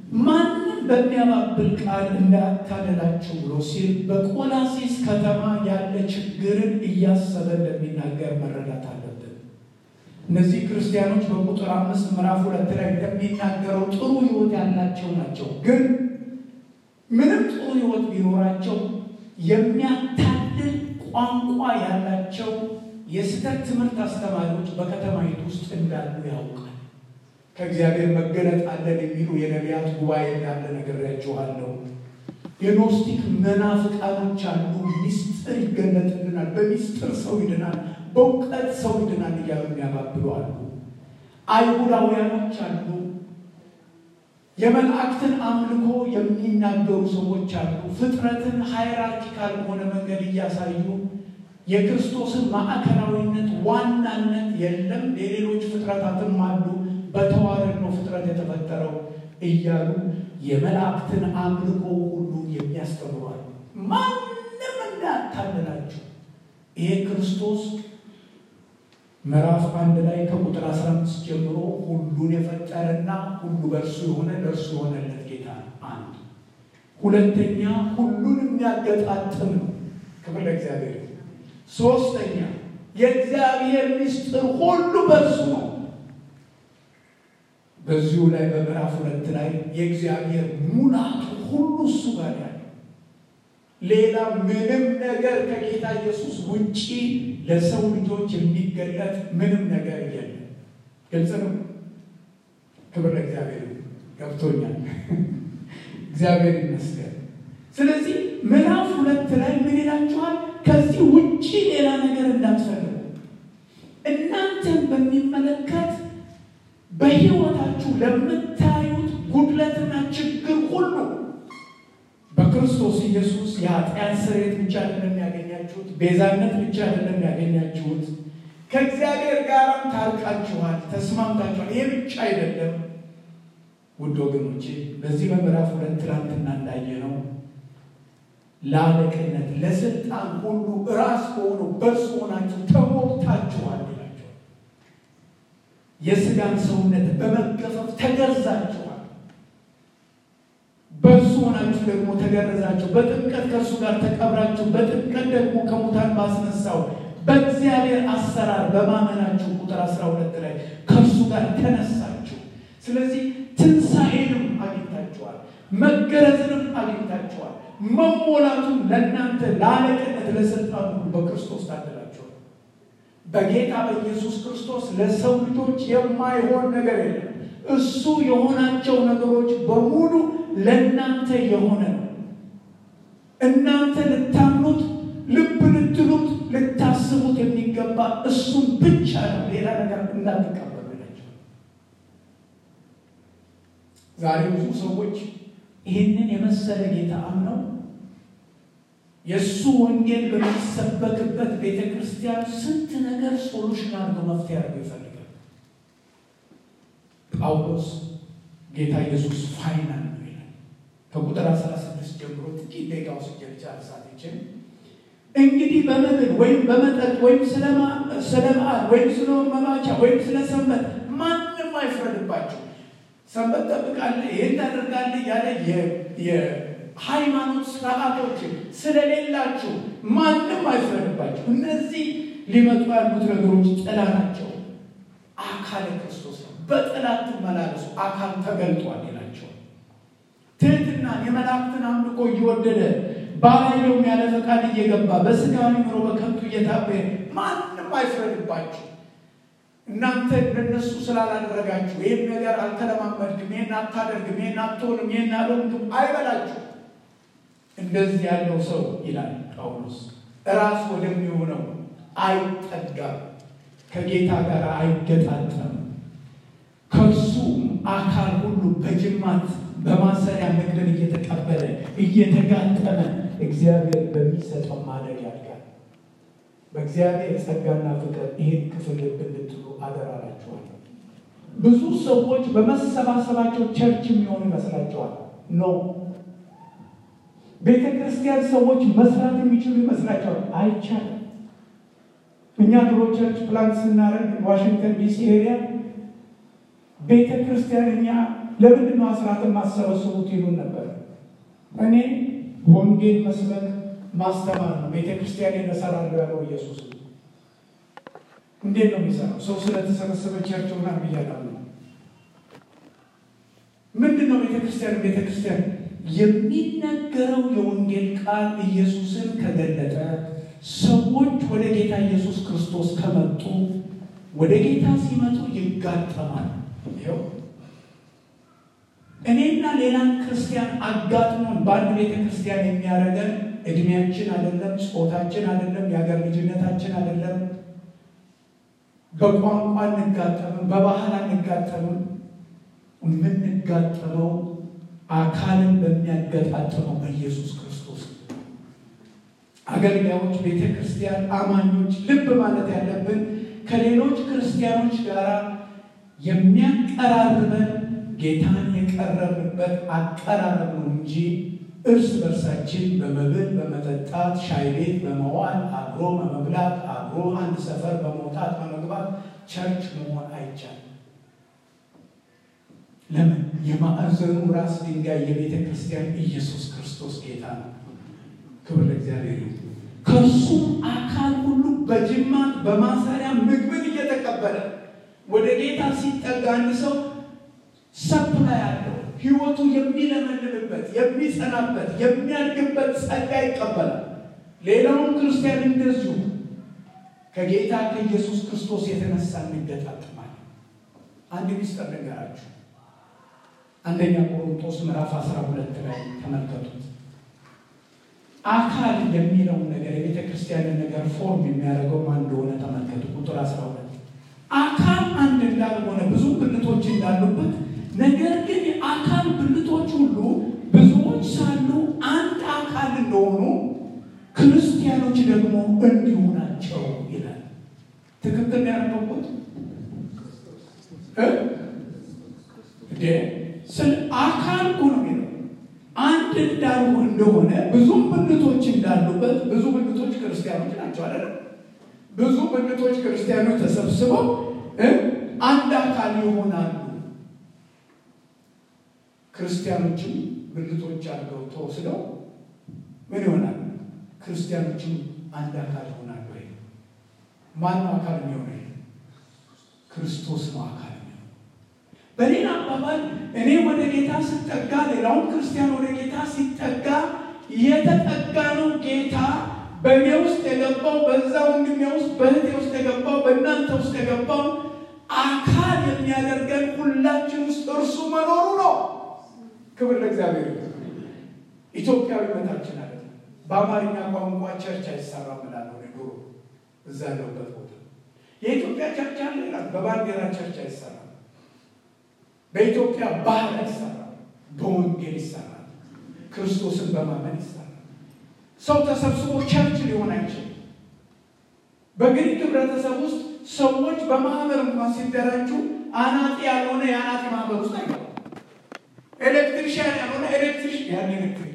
Speaker 2: ማንም በሚያባብል ቃል እንዳያታልላችሁ ብሎ ሲል በቆላሲስ ከተማ ያለ ችግርን እያሰበ እንደሚናገር መረዳት አለብን። እነዚህ ክርስቲያኖች በቁጥር አምስት ምዕራፍ ሁለት ላይ እንደሚናገረው ጥሩ ሕይወት ያላቸው ናቸው። ግን ምንም ጥሩ ሕይወት ቢኖራቸው የሚያታልል ቋንቋ ያላቸው የስህተት ትምህርት አስተማሪዎች በከተማይቱ ውስጥ እንዳሉ ያውቃል። ከእግዚአብሔር መገለጥ አለን የሚሉ የነቢያት ጉባኤ እንዳለ ነግሬያችኋለሁ። የኖስቲክ መናፍቃኖች አሉ። ሚስጥር ይገለጥልናል፣ በሚስጥር ሰው ይድናል፣ በእውቀት ሰው ይድናል እያሉ የሚያባብሉ አሉ። አይሁዳውያኖች አሉ። የመላእክትን አምልኮ የሚናገሩ ሰዎች አሉ። ፍጥረትን ሃይራርኪካል በሆነ መንገድ እያሳዩ የክርስቶስን ማዕከላዊነት ዋናነት የለም፣ የሌሎች ፍጥረታትም አሉ፣ በተዋረድ ነው ፍጥረት የተፈጠረው እያሉ የመላእክትን አምልኮ ሁሉ የሚያስተምሯል። ማንም እንዳታልላችሁ። ይሄ ክርስቶስ ምዕራፍ አንድ ላይ ከቁጥር 15 ጀምሮ ሁሉን የፈጠረና ሁሉ በእርሱ የሆነ ለእርሱ የሆነለት ጌታ ነው። አንድ ሁለተኛ ሁሉን የሚያገጣጥም ነው። ክብር ለእግዚአብሔር። ሶስተኛ የእግዚአብሔር ምስጢር ሁሉ በእርሱ ነው። በዚሁ ላይ በምዕራፍ ሁለት ላይ የእግዚአብሔር ሙላቱ ሁሉ እሱ ጋር ያለ ሌላ ምንም ነገር ከጌታ ኢየሱስ ውጪ ለሰው ልጆች የሚገለጥ ምንም ነገር የለም። ግልጽ ነው። ክብር ለእግዚአብሔር። ገብቶኛል። እግዚአብሔር ይመስገን። ስለዚህ ምዕራፍ ሁለት ላይ ምን ይላችኋል? ከዚህ ውጪ ሌላ ነገር እንዳትፈልጉ እናንተን በሚመለከት በሕይወታችሁ ለምታዩት ጉድለትና ችግር ሁሉ በክርስቶስ ኢየሱስ የኃጢአት ስርየት ብቻ አይደለም ያገኛችሁት፣ ቤዛነት ብቻ አይደለም ያገኛችሁት፣ ከእግዚአብሔር ጋርም ታርቃችኋል፣ ተስማምታችኋል። ይሄ ብቻ አይደለም ውድ ወገኖቼ፣ በዚህ በምዕራፍ ሁለት ትናንትና እንዳየ ነው ለአለቅነት ለስልጣን ሁሉ ራስ ከሆኑ በእርሱ ሆናችሁ ተሞልታችኋል ይላቸዋል። የስጋን ሰውነት በመገፈፍ ተገርዛችኋል። በእርሱ ሆናችሁ ደግሞ ተገረዛችሁ። በጥምቀት ከእርሱ ጋር ተቀብራችሁ፣ በጥምቀት ደግሞ ከሙታን ባስነሳው በእግዚአብሔር አሰራር በማመናችሁ ቁጥር አስራ ሁለት ላይ ከእርሱ ጋር ተነሳችሁ። ስለዚህ ትንሣኤንም አግኝታችኋል፣ መገረዝንም አግኝታችኋል። መሞላቱም ለእናንተ ለአለቅነት ለስልጣን ሁሉ በክርስቶስ ታደላችኋል። በጌታ በኢየሱስ ክርስቶስ ለሰው ልጆች የማይሆን ነገር የለም። እሱ የሆናቸው ነገሮች በሙሉ ለእናንተ የሆነ ነው። እናንተ ልታምኑት፣ ልብ ልትሉት፣ ልታስቡት የሚገባ እሱን ብቻ ነው። ሌላ ነገር እንዳትቀበሉ ናቸው። ዛሬ ብዙ ሰዎች ይህንን የመሰለ ጌታ አምነው የእሱ ወንጌል በሚሰበክበት ቤተ ክርስቲያን ስንት ነገር ሶሉሽን አድርገው መፍትሄ አድርገው ይፈልጋል። ጳውሎስ ጌታ ኢየሱስ ፋይናል ነው ይላል። ከቁጥር 16 ጀምሮ ጥቂት ደቂቃ ውስጥ ጨርሳት ይችል እንግዲህ በመብል ወይም በመጠጥ ወይም ስለ በዓል ወይም ስለ መባቻ ወይም ስለ ሰንበት ማንም አይፍረድባቸው። ሰንበት ጠብቃለህ፣ ይህን ታደርጋለህ ያለ የሃይማኖት ስርዓቶችን ስለሌላችሁ ማንም አይፍረድባቸው። እነዚህ ሊመጡ ያሉት ነገሮች ጥላ ናቸው። አካል ክርስቶስ ነው። በጥላት ትመላለሱ፣ አካል ተገልጧል ይላቸው። ትህትናን የመላእክትን አምልኮ እየወደደ ባላየውም ያለ ፈቃድ እየገባ በስጋዊ ኑሮ በከንቱ እየታበየ ማንም አይፍረድባችሁ። እናንተ እንደነሱ ስላላደረጋችሁ ይህን ነገር አልተለማመድክም፣ ይህን አታደርግም፣ ይህን አትሆንም፣ ይህን አልሆንክም አይበላችሁ። እንደዚህ ያለው ሰው ይላል ጳውሎስ ራስ ወደሚሆነው አይጠጋም፣ ከጌታ ጋር አይገጣጠም። ከእርሱ አካል ሁሉ በጅማት በማሰሪያ ምግብን እየተቀበለ እየተጋጠመ እግዚአብሔር በሚሰጠው ማደግ ያድጋል። በእግዚአብሔር ጸጋና ፍቅር ይህን ክፍል ልብ እንድትሉ አደራላችኋለሁ። ብዙ ሰዎች በመሰባሰባቸው ቸርች የሚሆኑ ይመስላቸዋል። ኖ ቤተ ክርስቲያን ሰዎች መስራት የሚችሉ ይመስላቸዋል። አይቻልም። እኛ ድሮ ቸርች ፕላን ስናደርግ ዋሽንግተን ዲሲ ኤሪያ ቤተ ክርስቲያን እኛ ለምንድን ነው አስራትን ማሰበስቡት ይሉን ነበር። እኔ ወንጌል መስበክ ማስተማር ነው። ቤተ ክርስቲያን እሰራለሁ ያለው ኢየሱስ ነው። እንዴት ነው የሚሰራው? ሰው ስለተሰበሰበ ቸርች ሆና ብያለሁ። ምንድን ነው ቤተክርስቲያን? ቤተክርስቲያን የሚነገረው የወንጌል ቃል ኢየሱስን ከገለጠ ሰዎች ወደ ጌታ ኢየሱስ ክርስቶስ ከመጡ ወደ ጌታ ሲመጡ ይጋጠማል። ይኸው እኔና ሌላን ክርስቲያን አጋጥሞን በአንድ ቤተ ክርስቲያን የሚያደርገን እድሜያችን አይደለም፣ ጾታችን አይደለም፣ የሀገር ልጅነታችን አይደለም፣ በቋንቋ አንጋጠምም፣ በባህል አንጋጠምም። የምንጋጠመው አካልን በሚያገጣጥመው በኢየሱስ ክርስቶስ። አገልጋዮች፣ ቤተ ክርስቲያን አማኞች ልብ ማለት ያለብን ከሌሎች ክርስቲያኖች ጋር የሚያቀራርበን ጌታን የቀረብንበት አቀራረብ ነው እንጂ እርስ በርሳችን በመብል በመጠጣት ሻይ ቤት በመዋል አብሮ በመብላት አብሮ አንድ ሰፈር በመውጣት በመግባት ቸርች መሆን አይቻልም። ለምን? የማዕዘኑ ራስ ድንጋይ የቤተ ክርስቲያን ኢየሱስ ክርስቶስ ጌታ ነው። ክብር ለእግዚአብሔር ይሁን። ከእርሱም አካል ሁሉ በጅማት በማሰሪያ ምግብን እየተቀበለ ወደ ጌታ ሲጠጋ አንድ ሰው ሰፕላይ ያለው ህይወቱ የሚለመልምበት የሚጸናበት የሚያድግበት ጸጋ ይቀበላል። ሌላውን ክርስቲያን እንደዚሁ ከጌታ ከኢየሱስ ክርስቶስ የተነሳ እንገጣጥማለን። አንድ ሚስጥር ነገራችሁ። አንደኛ ቆሮንቶስ ምዕራፍ 12 ላይ ተመልከቱት። አካል የሚለውን ነገር የቤተ ክርስቲያንን ነገር ፎርም የሚያደርገው ማን እንደሆነ ተመልከቱ። ቁጥር 12 አካል አንድ እንዳልሆነ ብዙ ብልቶች እንዳሉበት ነገር ግን የአካል ብልቶች ሁሉ ብዙዎች ሳሉ አንድ አካል እንደሆኑ ክርስቲያኖች ደግሞ እንዲሁ ናቸው ይላል። ትክክል ያነበብኩት ስለ አካል እኮ ነው የሚለው አንድ እንዳሉ እንደሆነ ብዙም ብልቶች እንዳሉበት ብዙ ብልቶች ክርስቲያኖች ናቸው አለ። ብዙ ብልቶች ክርስቲያኖች ተሰብስበው አንድ አካል ይሆናሉ። ክርስቲያኖችም ብልቶች አድርገው ተወስደው ምን ይሆናል? ክርስቲያኖችም አንድ አካል ይሆናሉ። ወይ ማነው አካል የሚሆነ? ክርስቶስ ነው አካል የሚሆነ። በሌላ አባባል እኔ ወደ ጌታ ስጠጋ፣ ሌላውን ክርስቲያን ወደ ጌታ ሲጠጋ የተጠጋ ነው ጌታ በእኔ ውስጥ የገባው በዛ ወንድሜ ውስጥ በእህቴ ውስጥ የገባው በእናንተ ውስጥ የገባው አካል የሚያደርገን ሁላችን ውስጥ እርሱ መኖሩ ነው። ክብር ለእግዚአብሔር። ኢትዮጵያዊነታችን አለ። በአማርኛ ቋንቋ ቸርች አይሰራም እላለሁ። ድሮ እዛ ያለሁበት ቦታ የኢትዮጵያ ቸርች አለ ይላል። በባንዲራ ቸርች አይሰራም። በኢትዮጵያ ባህል አይሰራም። በወንጌል ይሰራል። ክርስቶስን በማመን ይሰራል። ሰው ተሰብስቦ ቸርች ሊሆን አይችልም። በግሪክ ህብረተሰብ ውስጥ ሰዎች በማህበር እንኳን ሲደራጁ አናጢ ያልሆነ የአናጢ ማህበር ውስጥ አይገባም። ኤሌክትሪሽያን ያልሆነ ኤሌክትሪሽ ያን ኤሌክትሪክ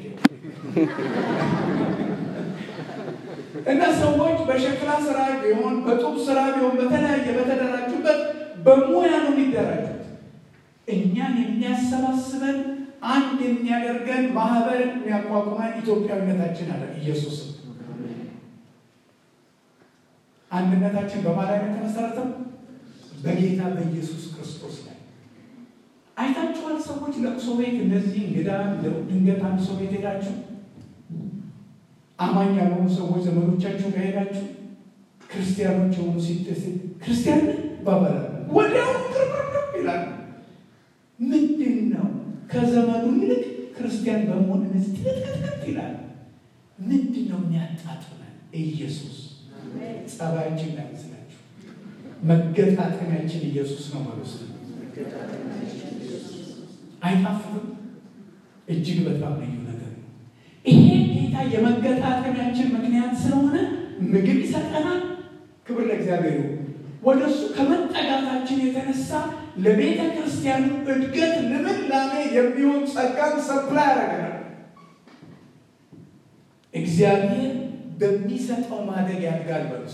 Speaker 2: እና ሰዎች በሸክላ ስራ ቢሆን በጡብ ስራ ቢሆን በተለያየ በተደራጁበት በሙያ ነው የሚደራጁት። እኛን የሚያሰባስበን አንድ የሚያደርገን ማህበር የሚያቋቁመን ኢትዮጵያዊነታችን አለ። ኢየሱስ አንድነታችን በማን ላይ የተመሰረተው? በጌታ በኢየሱስ ክርስቶስ ላይ አይታችኋል። ሰዎች ለቅሶ ቤት እንደዚህ እንግዳ ድንገት አንድ ሰው ቤት ሄዳችሁ አማኝ ያልሆኑ ሰዎች ዘመዶቻችሁ ጋር ሄዳችሁ ክርስቲያኖች የሆኑ ሲደስ ክርስቲያን ባባላ ወዲያው ቅርብርብ ይላል። ምንድን ነው ከዘመዱ ይልቅ ክርስቲያን በመሆን እነዚህ ትልትልትልት ይላል። ምንድን ነው የሚያጣጥመን? ኢየሱስ ጸባያችን እንዳይመስላችሁ መገጣጠሚያችን ኢየሱስ ነው ማለት ነው። አይጣፍጥም? እጅግ በጣም ልዩ ነገር ነው። ይሄ ጌታ የመገጣጠሚያችን ምክንያት ስለሆነ ምግብ ይሰጠናል። ክብር ለእግዚአብሔር። ወደ እሱ ከመጠጋታችን የተነሳ ለቤተ ክርስቲያኑ እድገት ልምላሜ የሚሆን ጸጋን ሰፕላይ ያደርገናል። እግዚአብሔር በሚሰጠው ማደግ ያድጋል። በውስጥ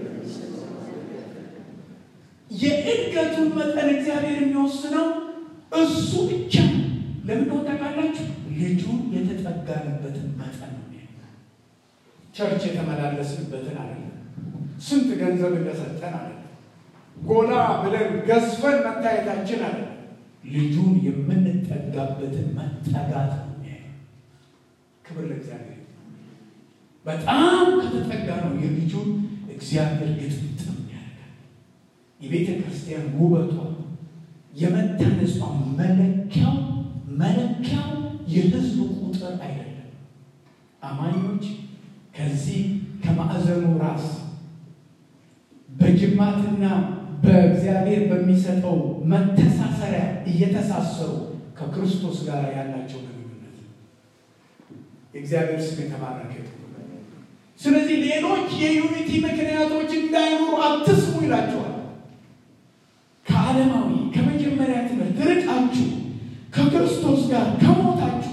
Speaker 2: የእድገቱን መጠን እግዚአብሔር የሚወስነው እሱ ብቻ ለምን ታውቃላችሁ? ልጁን የተጠጋንበትን መጠን ነው። ቸርች የተመላለስንበትን አይደለም። ስንት ገንዘብ እንደሰጠን አይደለም። ጎላ ብለን ገዝፈን መታየታችን አይደለም። ልጁን የምንጠጋበትን መጠጋት ነው። ክብር ለእግዚአብሔር። በጣም ከተጠጋ ነው የልጁን እግዚአብሔር ግጥምጥም ያደርጋል። የቤተ ክርስቲያን ውበቷ የመታነጿ መለኪያው መለኪያው የህዝብ ቁጥር አይደለም። አማኞች ከዚህ ከማዕዘኑ ራስ በጅማትና በእግዚአብሔር በሚሰጠው መተሳሰሪያ እየተሳሰሩ ከክርስቶስ ጋር ያላቸው ግንኙነት የእግዚአብሔር ስም የተባረከ ስለዚህ ሌሎች የዩኒቲ ምክንያቶች እንዳይኖሩ አትስሙ ይላቸዋል። ከዓለማዊ ከመጀመሪያ ትምህርት ርቃችሁ ከክርስቶስ ጋር ከሞታችሁ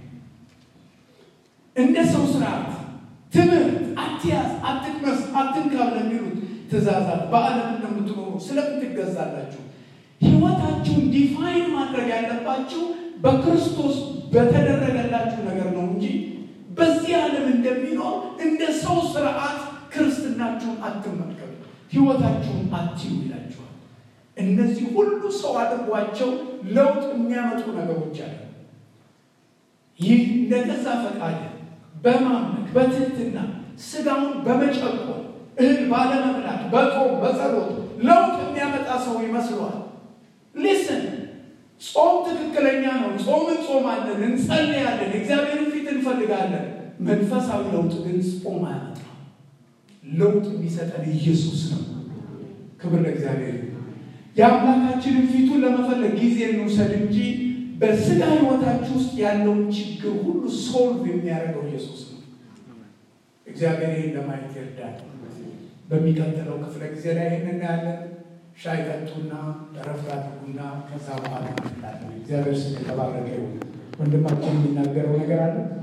Speaker 2: እንደ ሰው ስርዓት ትምህርት አትያዝ፣ አትቅመስ፣ አትንካ ለሚሉት ትእዛዛት በዓለም እንደምትኖሩ ስለምን ትገዛላችሁ? ህይወታችሁን ዲፋይን ማድረግ ያለባችሁ በክርስቶስ በተደረገላችሁ ነገር ነው እንጂ በዚህ ዓለም እንደሚኖር እንደ ሰው ስርዓት ክርስትናችሁን አትመልከቱ፣ ህይወታችሁን አትዩ ይላችኋል። እነዚህ ሁሉ ሰው አድርጓቸው ለውጥ የሚያመጡ ነገሮች አለ። ይህ እንደ ገዛ ፈቃድ በማምለክ በትህትና ስጋውን በመጨቆን እህል ባለመብላት በጾም በጸሎት ለውጥ የሚያመጣ ሰው ይመስለዋል። ሊስን ጾም ትክክለኛ ነው። ጾም እንጾማለን፣ እንጸልያለን፣ እግዚአብሔርን ፊት እንፈልጋለን። መንፈሳዊ ለውጥ ግን ጾም አያመጣም። ለውጥ የሚሰጠን ኢየሱስ ነው። ክብር ለእግዚአብሔር። የአምላካችንን ፊቱን ለመፈለግ ጊዜ እንውሰድ እንጂ በስጋ ህይወታችሁ ውስጥ ያለውን ችግር ሁሉ ሶልቭ የሚያደርገው ኢየሱስ ነው። እግዚአብሔር ይህን ለማየት ይርዳል። በሚቀጥለው ክፍለ ጊዜ ላይ ይህን እናያለን። ሻይ ጠጡና እረፍት አድርጉና ከዛ በኋላ እንላለን። እግዚአብሔር ስም የተባረከ ይሁን። ወንድማችን የሚናገረው ነገር አለ።